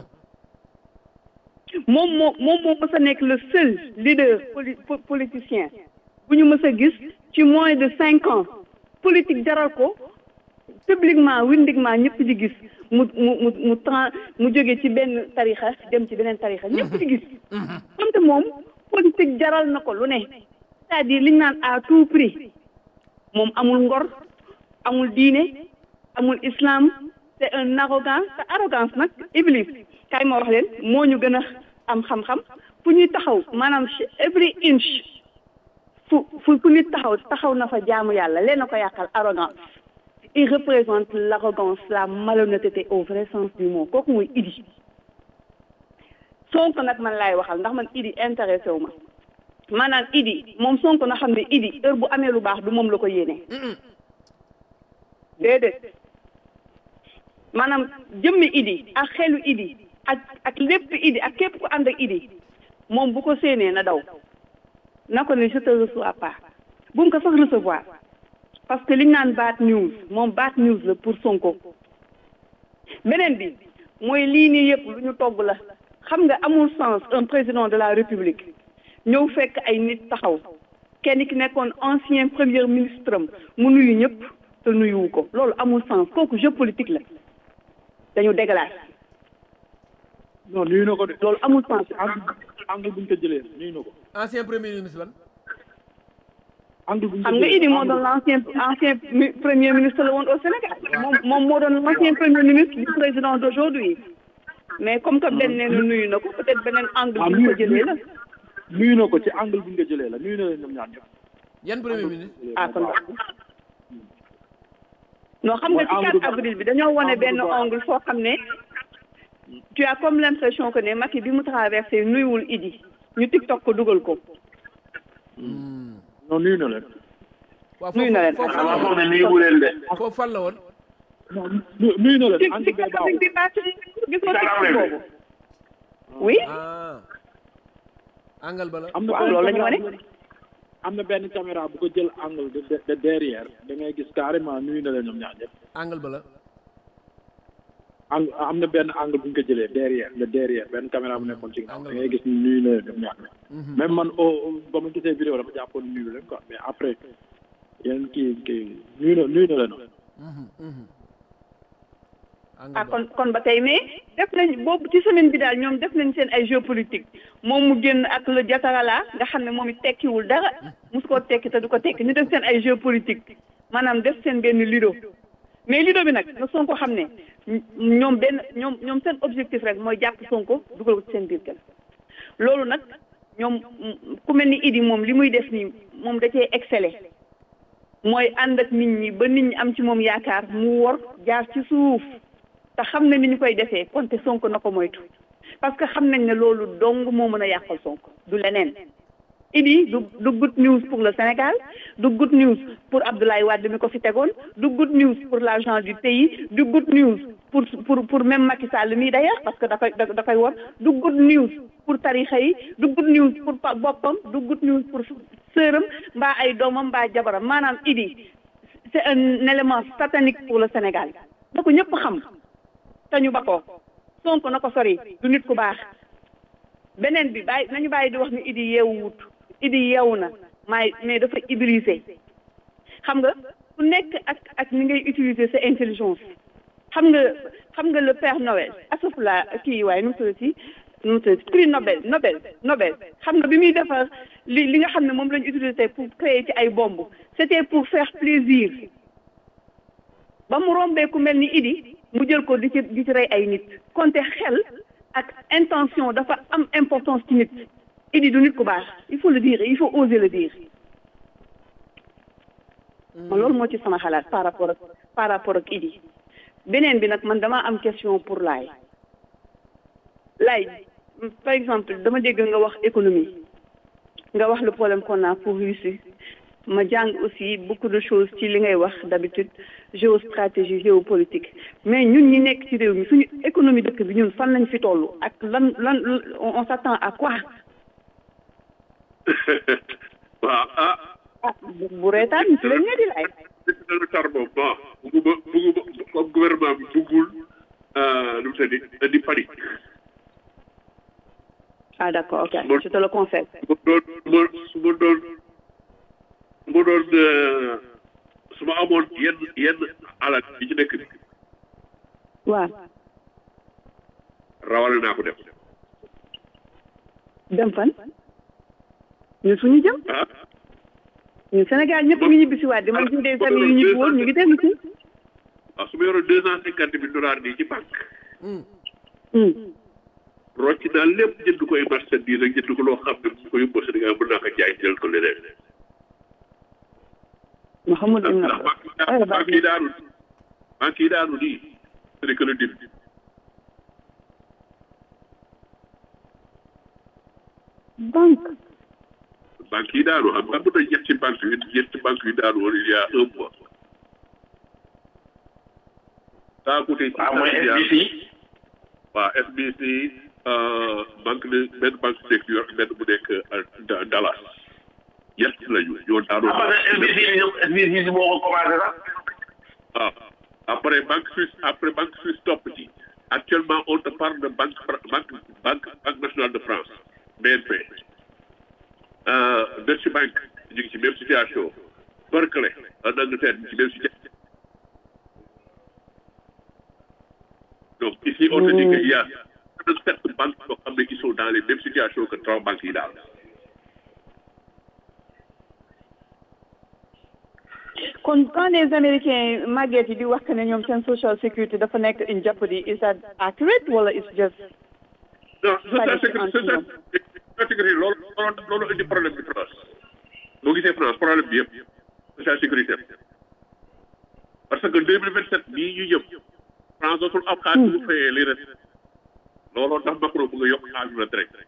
moom moo moom moo mës a nekk le seul leader poli po- politicien bu ñu mës a gis ci moins de cinq ans politique jaral ko publiquement windiquement ñëpp di gis mu mu mu mu tran mu jóge ci benn tarixa dem ci beneen tarixa ñëpp di gis wante moom politique jaral na ko lu ne c'est-à-dire liñ naan à tout prix moom amul ngor amul diine amul islam c'est un arrogant te arrogance nag iblis kay ma wax leen moo ñu gën a am xam-xam fu ñuy taxaw maanaam every inch fu fu fu nit taxaw taxaw na fa jaamu yàlla leen na ko yàqal arrogance il représente l'arrogance la malhonnêteté au vrai sens du mot kooku muy idi Sonko nag man laay waxal ndax man idi intéressé wu ma maanaam idi moom Sonko na xam ne idi heure bu amee lu baax du moom la ko yéene déedéet maanaam jëmmi idi ak xelu idi ak ak lépp idi ak képp ku ànd ak idi moom bu ko séenee na daw na ko ne je te reçois pas bu mu ko sax recevoir parce que liñ naan bad news moom bad news la pour Sonko beneen bi mooy lii nii yëpp lu ñu togg la xam nga amul sens un président de la république ñëw fekk ay nit taxaw kenn ki nekkoon ancien premier ministre am mu nuyu ñëpp te nuyuwu ko loolu amul sens kooku jeu politique la dañu déglage non nuyu na ko de loolu amul sens angle angle bu ñu ko jëlee nuyu na ko ancien premier ministre ban angle bu ñu ko xam nga jëlee Idi moo doon l'ancien ancien mi- premier ministre la woon au Sénégal moom moom moo doon l'ancien premier ministre du président d'aujourd'hui mais comme que benn nee na nuyu na ko peut-être beneen angle bu ñu ko jëlee la nuyu na ko ci angle bu ñu ko jëlee la nuyu na leen ñoom ñaar ñëpp yan premier ministre ah kon non xam nga ci Mooy angle 4 avril bi dañoo wane benn angle foo xam ne tu as comme l'impression que ne Macky bi mu traversé nuyuwul Idi ñu TikTok ko dugal ko non nuyu na leen waaw Nuyu na leen. foofu dama foog ne nuyu bu leen de foofu fan la woon non nu- nuyu na ci leen angle ci bee 4 baaxul avril bi passé gis nga Quatre TikTok avril bi. boobu oui ah angal ba la am na waaw benn loolu la ñu caméra wane. bu- am na benn caméra bu ko jël angle de de- de derrière da ngay gis carrément nuyu na leen ñoom ñaar ñëpp angal ba la angle am na benn angle bu ñu ko jëlee derrière le derrière benn caméra bu nekkoon ci ginnaaw da ngay gis ni nuyu na leen ñoom ñaar ñëpp même man au ba ma gisee vidéo dama jàppoon nuyu leen quoi mais après yeneen kii kii nuyu na nuyu na leen ah kon kon ba tey mais def nañ boobu ci semaine bi daal ñoom def nañ seen ay jeu politique moom mu génn ak le jatarala nga xam ne moom it tekkiwul dara mus koo tekki te du ko tekki ñu def seen ay jeu politique maanaam def seen benn lido mais lido bi nag na Sonko xam ne ñoom benn ñoom ñoom seen objectif rek mooy jàpp Sonko dugal ko ci seen biir kër loolu nag ñoom ku mel ni Idi moom li muy def nii moom da cee excellé mooy ànd ak nit ñi ba nit ñi am ci moom yaakaar mu wor jaar ci suuf te xam na ni ñu koy defee konte Sonko na ko moytu parce que xam nañ ne loolu dong moo mën a yàqal Sonko du leneen Idi du du good news pour le Sénégal du good news pour Abdoulaye Wade mi ko fi tegoon du good news pour l'argent du pays du good news pour pour pour même Macky Sall mii d'ailleurs parce que da koy da koy wor du good news pour tarixa yi du good news pour boppam du good news pour sëram mbaa ay doomam mbaa jabaram maanaam Idi c'est un élément satanique pour le Sénégal na ko ñëpp xam te ñu ba ko Sonko na ko sori du nit ku baax beneen bi bàyyi nañu bàyyi di wax ni Idi yeewu wut Idi yeewu na maay mais dafa iblisé xam nga ku nekk ak ak ni ngay utiliser sa intelligence xam nga xam nga le Père Noël asafula kii waaye nu mu tuddati nu mu tuddati prix Nobel Nobel Nobel xam nga bi muy defar li li nga xam ne moom lañu utiliser pour créer ci ay bomb c'était pour faire plaisir ba mu rombee ku mel ni Idi mu jël ko di ci di ci rey ay nit konte xel ak intention dafa am importance ci nit Idi du nit ku baax il faut le dire il faut oser le dire man loolu moo ci sama xalaat par rapport ak par rapport ak Idi beneen bi nag man dama am question pour Laye Laye par exemple dama dégg nga wax économie nga wax le problème qu'on a pour Russie ma jàng aussi beaucoup de choses ci li ngay wax d'habitude géostratégie géopolitique mais ñun ñi nekk ci réew mi suñu économie dëkk bi ñun fan lañ fi toll ak lan lan on s'attend à quoi waaw ah ah bu reetaan ci lañ di lay dana tar moom bon bugguma bugguma comme gouvernement bi buggul lu mu tëddi indi panique ah d'accord ok je te le confesse su ma doon su ma doon su ma doon su ma amoon yenn yenn alal yi ci nekk bi waaw rawale naa ko def dem fan ñun fu ñu jëm ah ñun Sénégal ñëpp ngi ñibbi si waat di man ci des familles yu ñibbi woon ñu ngi dellu si waaw su ma yoroon deux cent cinquante mille dollars nii ci banque rocc naa lépp jënd koy marchandise ak jënd ko loo xam ne bu ko yóbboo Sénégal mën naa ko jaay jël ko leneen Mouhamed Ibn ndax banque banque yi daanu banque yi daanu nii ce n'est que le début banque banque yi daanu xam nga mën na ñetti banque yi ñetti banque yi daanu woon il y a un mois ça a coûté waaw mooy SBC waaw SBC banque de benn banque bu nekk York benn bu nekk Dallas ñett lañu ñoo daanoo ah parce que SBC ñoom SBC moo ko commencé sax waaw après banque suisse après banque suisse topp ci actuellement on te parle de banque banque banque banque nationale de France BNP Deutsche Bank ñu ngi ci même situation Barclays en Angleterre ñu ngi ci même situation donc ici on te dit que il y a sept banques yoo xam ne qui sont dans les mêmes situations que trois banques yi daal kon quand les américains màgget yi di wax que ne ñoom seen social security dafa nekk in jeopardy is that accurate wala is just non social sécurité social sécurité loolu loolu loolu indi problème bi France boo gisee France problème bi yëpp social sécurité parce que deux mille vingt sept bii ñu jëm France dootul am xaalis bu fayee li res looloo tax Macron bëgg a yokk xaalis retraite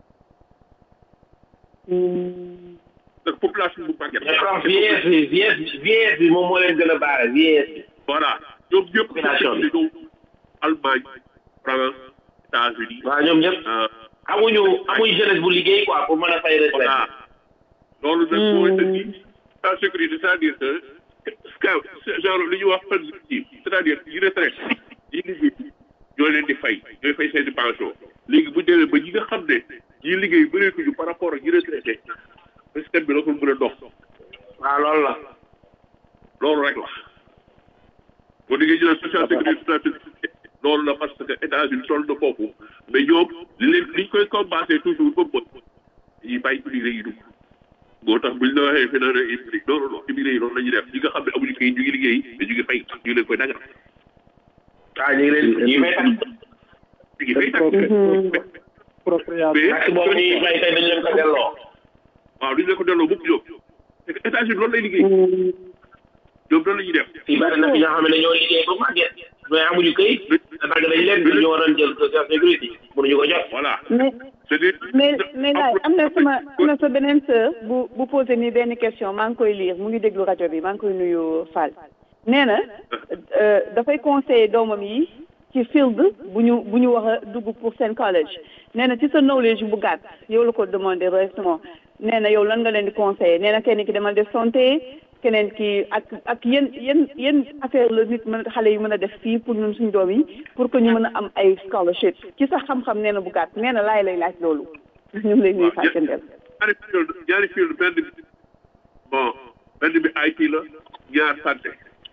donc population bu màgget mais comme vieillesse bi vieillesse vieillesse bi moom moo leen gën a baare vieillesse bi voilà ñoom ñëpp Population bi. ñëw Allemagne France États-Unis waaw ñoom ñëpp amuñu amuñu jeunesse bu liggéey quoi pour mën a fay retraite voilà loolu nag mooy dëgg la sécurité c'est-à-dire que scout genre li ñuy wax fan c'est-à-dire yi retraite yi liggéey ñoo leen di fay ñooy fay seen i pension léegi bu demee ba ñi nga xam ne ñi liggéey bëreetuñu par rapport ak ñi retraité système bi dootul mën a dox waaw loolu la loolu rek la boo déggee ñu naan social sécurité social sécurité loolu la parce que États-Unis toll na foofu mais ñoom li leen liñ koy compenser toujours ba mbot yi bàyyi immigré yi dugg moo tax buñ la waxee fi naan immigré non non non immigré yi loolu la ñuy def ñi nga xam ne amuñu kayit ñu ngi liggéey te ñu ngi fay ñu ngi leen koy dagal ah ñu ngi leen ñu fay tax ñu ngi fay tax propriétaire mais tax boobu ñuy fay tey dañ leen ko delloo waaw duñ leen ko delloo mukk ñoom c'est que États-Unis loolu lay liggéey ñoom loolu la ñuy def fii bari na fi ñoo xam ne dañoo liggéey ba màgget mais amuñu këyit te dagg dañ leen ñu waroon jël social sécurité mënuñu ko jot voilà mais c'est-à-dire mais mais laay am na sama am na sa beneen sœur bu bu posé nii benn question maa ngi koy lire mu ngi déglu rajo bi maa ngi koy nuyu Fall nee na euh, dafay conseiller doomam yi ci field bu ñu bu ñu wax a dugg pour seen college nee na ci sa knowledge bu gàtt yow la ko demandé directement nee na yow lan nga leen di conseiller nee na kenn ki demal def santé keneen ki ak ak yéen yéen yéen affaire la nit mën xale yi mën a def fii pour ñun suñu doom yi pour que ñu mën a am ay scholarship ci sa xam-xam nee na bu gàtt nee na laay lay laaj loolu ñu ngi lay nuyu fàccandel ñaari field ñaari field benn bi bon benn bi IT la ñaar santé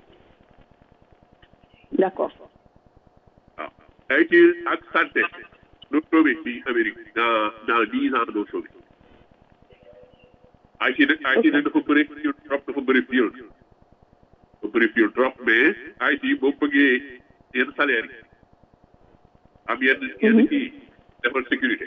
d'accord waaw IT ak santé doo soobee ci Amérique dans dans dix ans doo soobee IT nag IT nag dafa bëri field trop dafa bëri field dafa bëri field trop mais IT boo bëggee yenn salaire yi am yenn yenn kii defal sécurité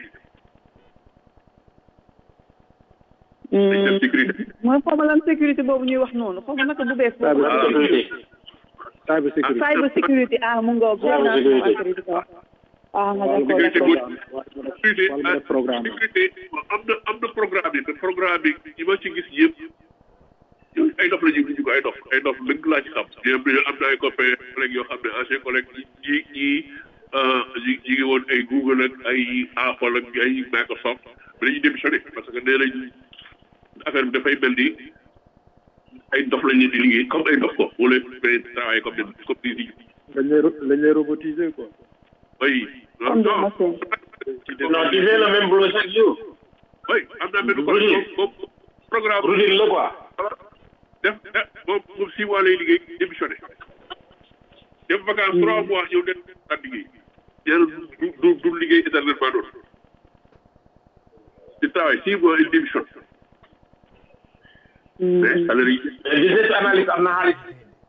dañ def sécurité mooy xaw ma lan sécurité boobu ñuy wax noonu xaw ma naka bu bees boobu Cyber sécurité cyber sécurité cyber sécurité ah mu ngoog Cyber naa sécurité. ko ah waaw d'accord sécurité d'accord bu sécurité wala def programme sécurité am na am na programme yi te programme yi ñi ma ci gis yëpp yooyu ay dof la ñu ñu ko ay dof ay dof lëng laa ci xam ñoom dañoo am na ay copains collègues yoo xam ne ancien collègue ñi ñi ñi ñi ñi ngi woon ay Google ak ay Apple ak ay Microsoft mais dañuy démissionné parce que nee nañ affaire bi dafay mel ni ay dof lañ leen di liggéey comme ay dof ko wala mais travailler comme des comme des digg dañ lay ro- dañ lay robotiser quoi oui Comme des non machines. non tu fais le même boulot chaque jour oui am naa benn Routine. collègue moom moom programme routine la quoi def def moom moom six mois lay liggéey démissionné def vacance trois mois ñëw def at liggéey yàlla du du du liggéey éternellement doon il travaille six mois il démissionne mais salaire yi mais business analyst am na xaalis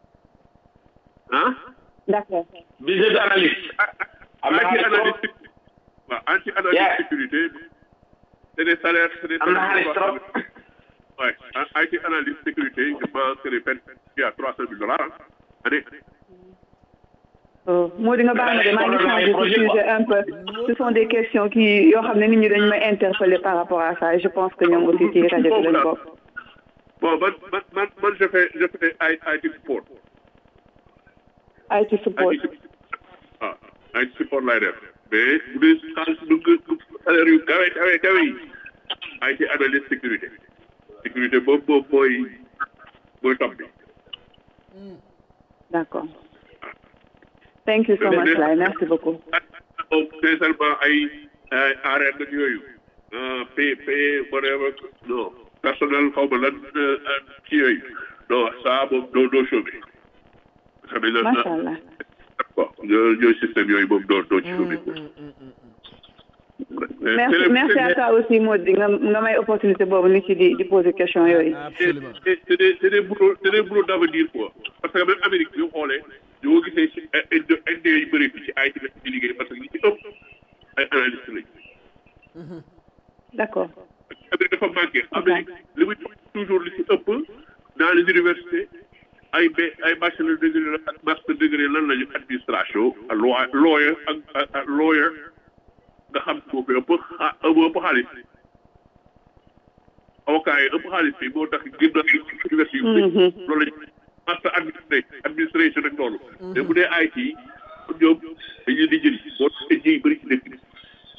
ah d'accord business analyst am na anti xaalis trop analyse waaw anti analyse Yeah. sécurité c'est des salaires c'est des am na salaires xaalis trop ouais IT analyse sécurité je pense que les peines il y a trois cent mille dollars hein, année moo di nga baal ma de maa ngi changé de sujet un peu ce sont des questions qui yoo xam ne nit ñi dañu may interpeller par rapport à ça et je pense que ñoom aussi ci rajo bi lañ bokk bon man man man man je fais je fais I- IT support IT support IT support ah IT support laay def mais bu dee xaalis du nga salaire yu kawe kawe kawe yi IT analyse sécurité sécurité boobu boobu mooy mooy top bi d'accord thank you so much Laye merci beaucoup moom sincèrement ay ay arène ak yooyu ah P P whatever non personnel xaw ma lan ci yooyu non ça moom doo doo chômé xam ne la macha allah bon ñoo ñooy système yooyu moom doo doo ci chômé merci merci à toi aussi Maud nga nga may opportunité boobu ni ci di di poser question yooyu absolument c'est c'est des c'est des boulots c'est des boulots d'avenir quoi parce que même Amérique bi xoolee ñu ko gisee ci inde inde yu bëri fi ci ay ci di liggéey parce que ñi ci ëpp ay analystes lañ d'accord Amérique dafa manqué Amérique li muy toujours li ci ëpp dans les universités ay ba ay bachelor degré la ak master degré lan lañu administration loi lawyer ak ak lawyer nga xam moo fi ëpp xa moo ëpp xaalis avocat yi ëpp xaalis bi moo tax gën na université yu bëri loolu lañu master administré administration ak loolu mais bu dee IT ñoom dañuy di jëli moo tax indien yi bëri ci dëkk bi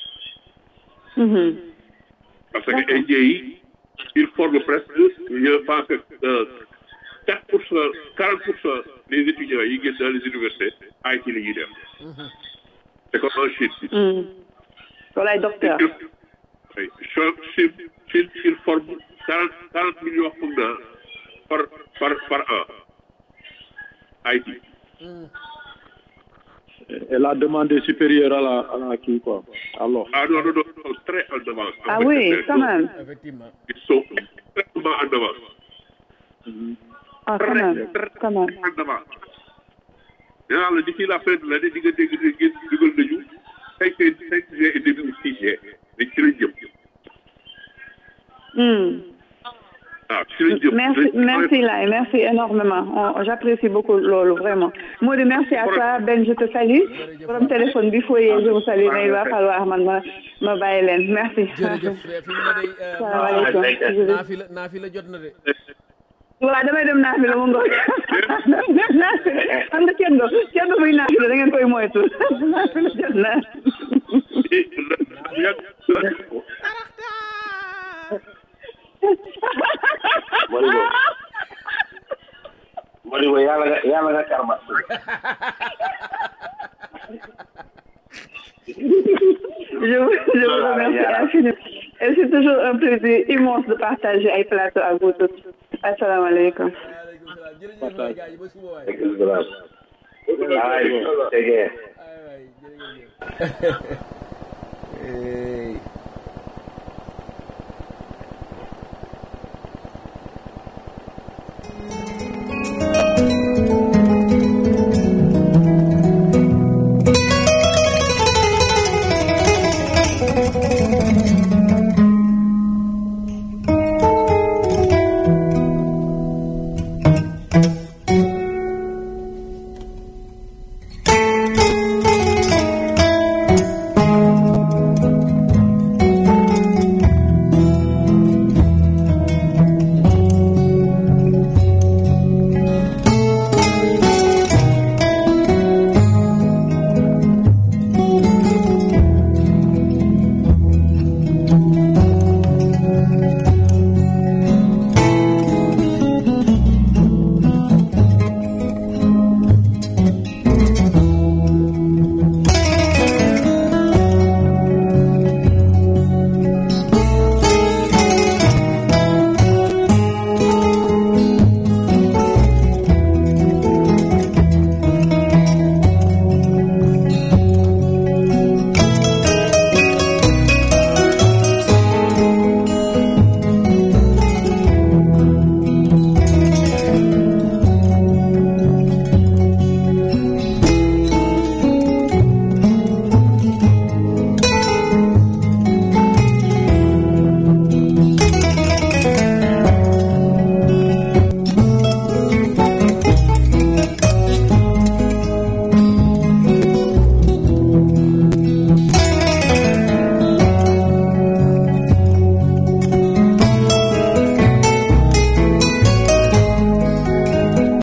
parce que indien yi ils forment presque je pense que quatre pour cent quarante pour cent des étudiants yi génn dans les universités IT la ñuy def c'est comme en Chine wala ay docteur oui Chine Chine il forme quarante quarante millions foog naa par par par an IT Et la demande est supérieure à la, à la qui, quoi. Alors, Ah non, non, non, ils sont très en avance. ah oui quand même effectivement Ils sont extrêmement en avance. ah quand même quand même en avance. nee naa la d'ici la fin de l'année di nga dégg ne ngeen dugal nañu cinq cinq G et demi six G dañ ci lañ jëm. Hmm. waaw ci lañ jëm. Merci, merci Lai, merci énormément. On- J'apprécie beaucoup Lolo, vraiment. Maudit, merci à toi. Ben, je te salue. Pour le téléphone, il faut je vous salue, mais il va falloir man, ma, ma bàyyi leen. Merci. jërëjëf fi mu ne day euh, Salaamaaleykum. Je vais- naa fi la naa fi la jot na de waaw damay dem naa fi la mu ngoog xam nga ceddo ceddo muy naa fi la da ngeen koy moytu naa fi la jot na Modibo Modibo yàlla nga yàlla nga karma je vous, je vous remercie infiniment et c'est toujours un plaisir immense de partager ay plateau ak vous tous asalaamaaleykum waaleykum salaam jërëjëf waay gars yi ba suba waay ay tegee ay waay jërëjëf Hey.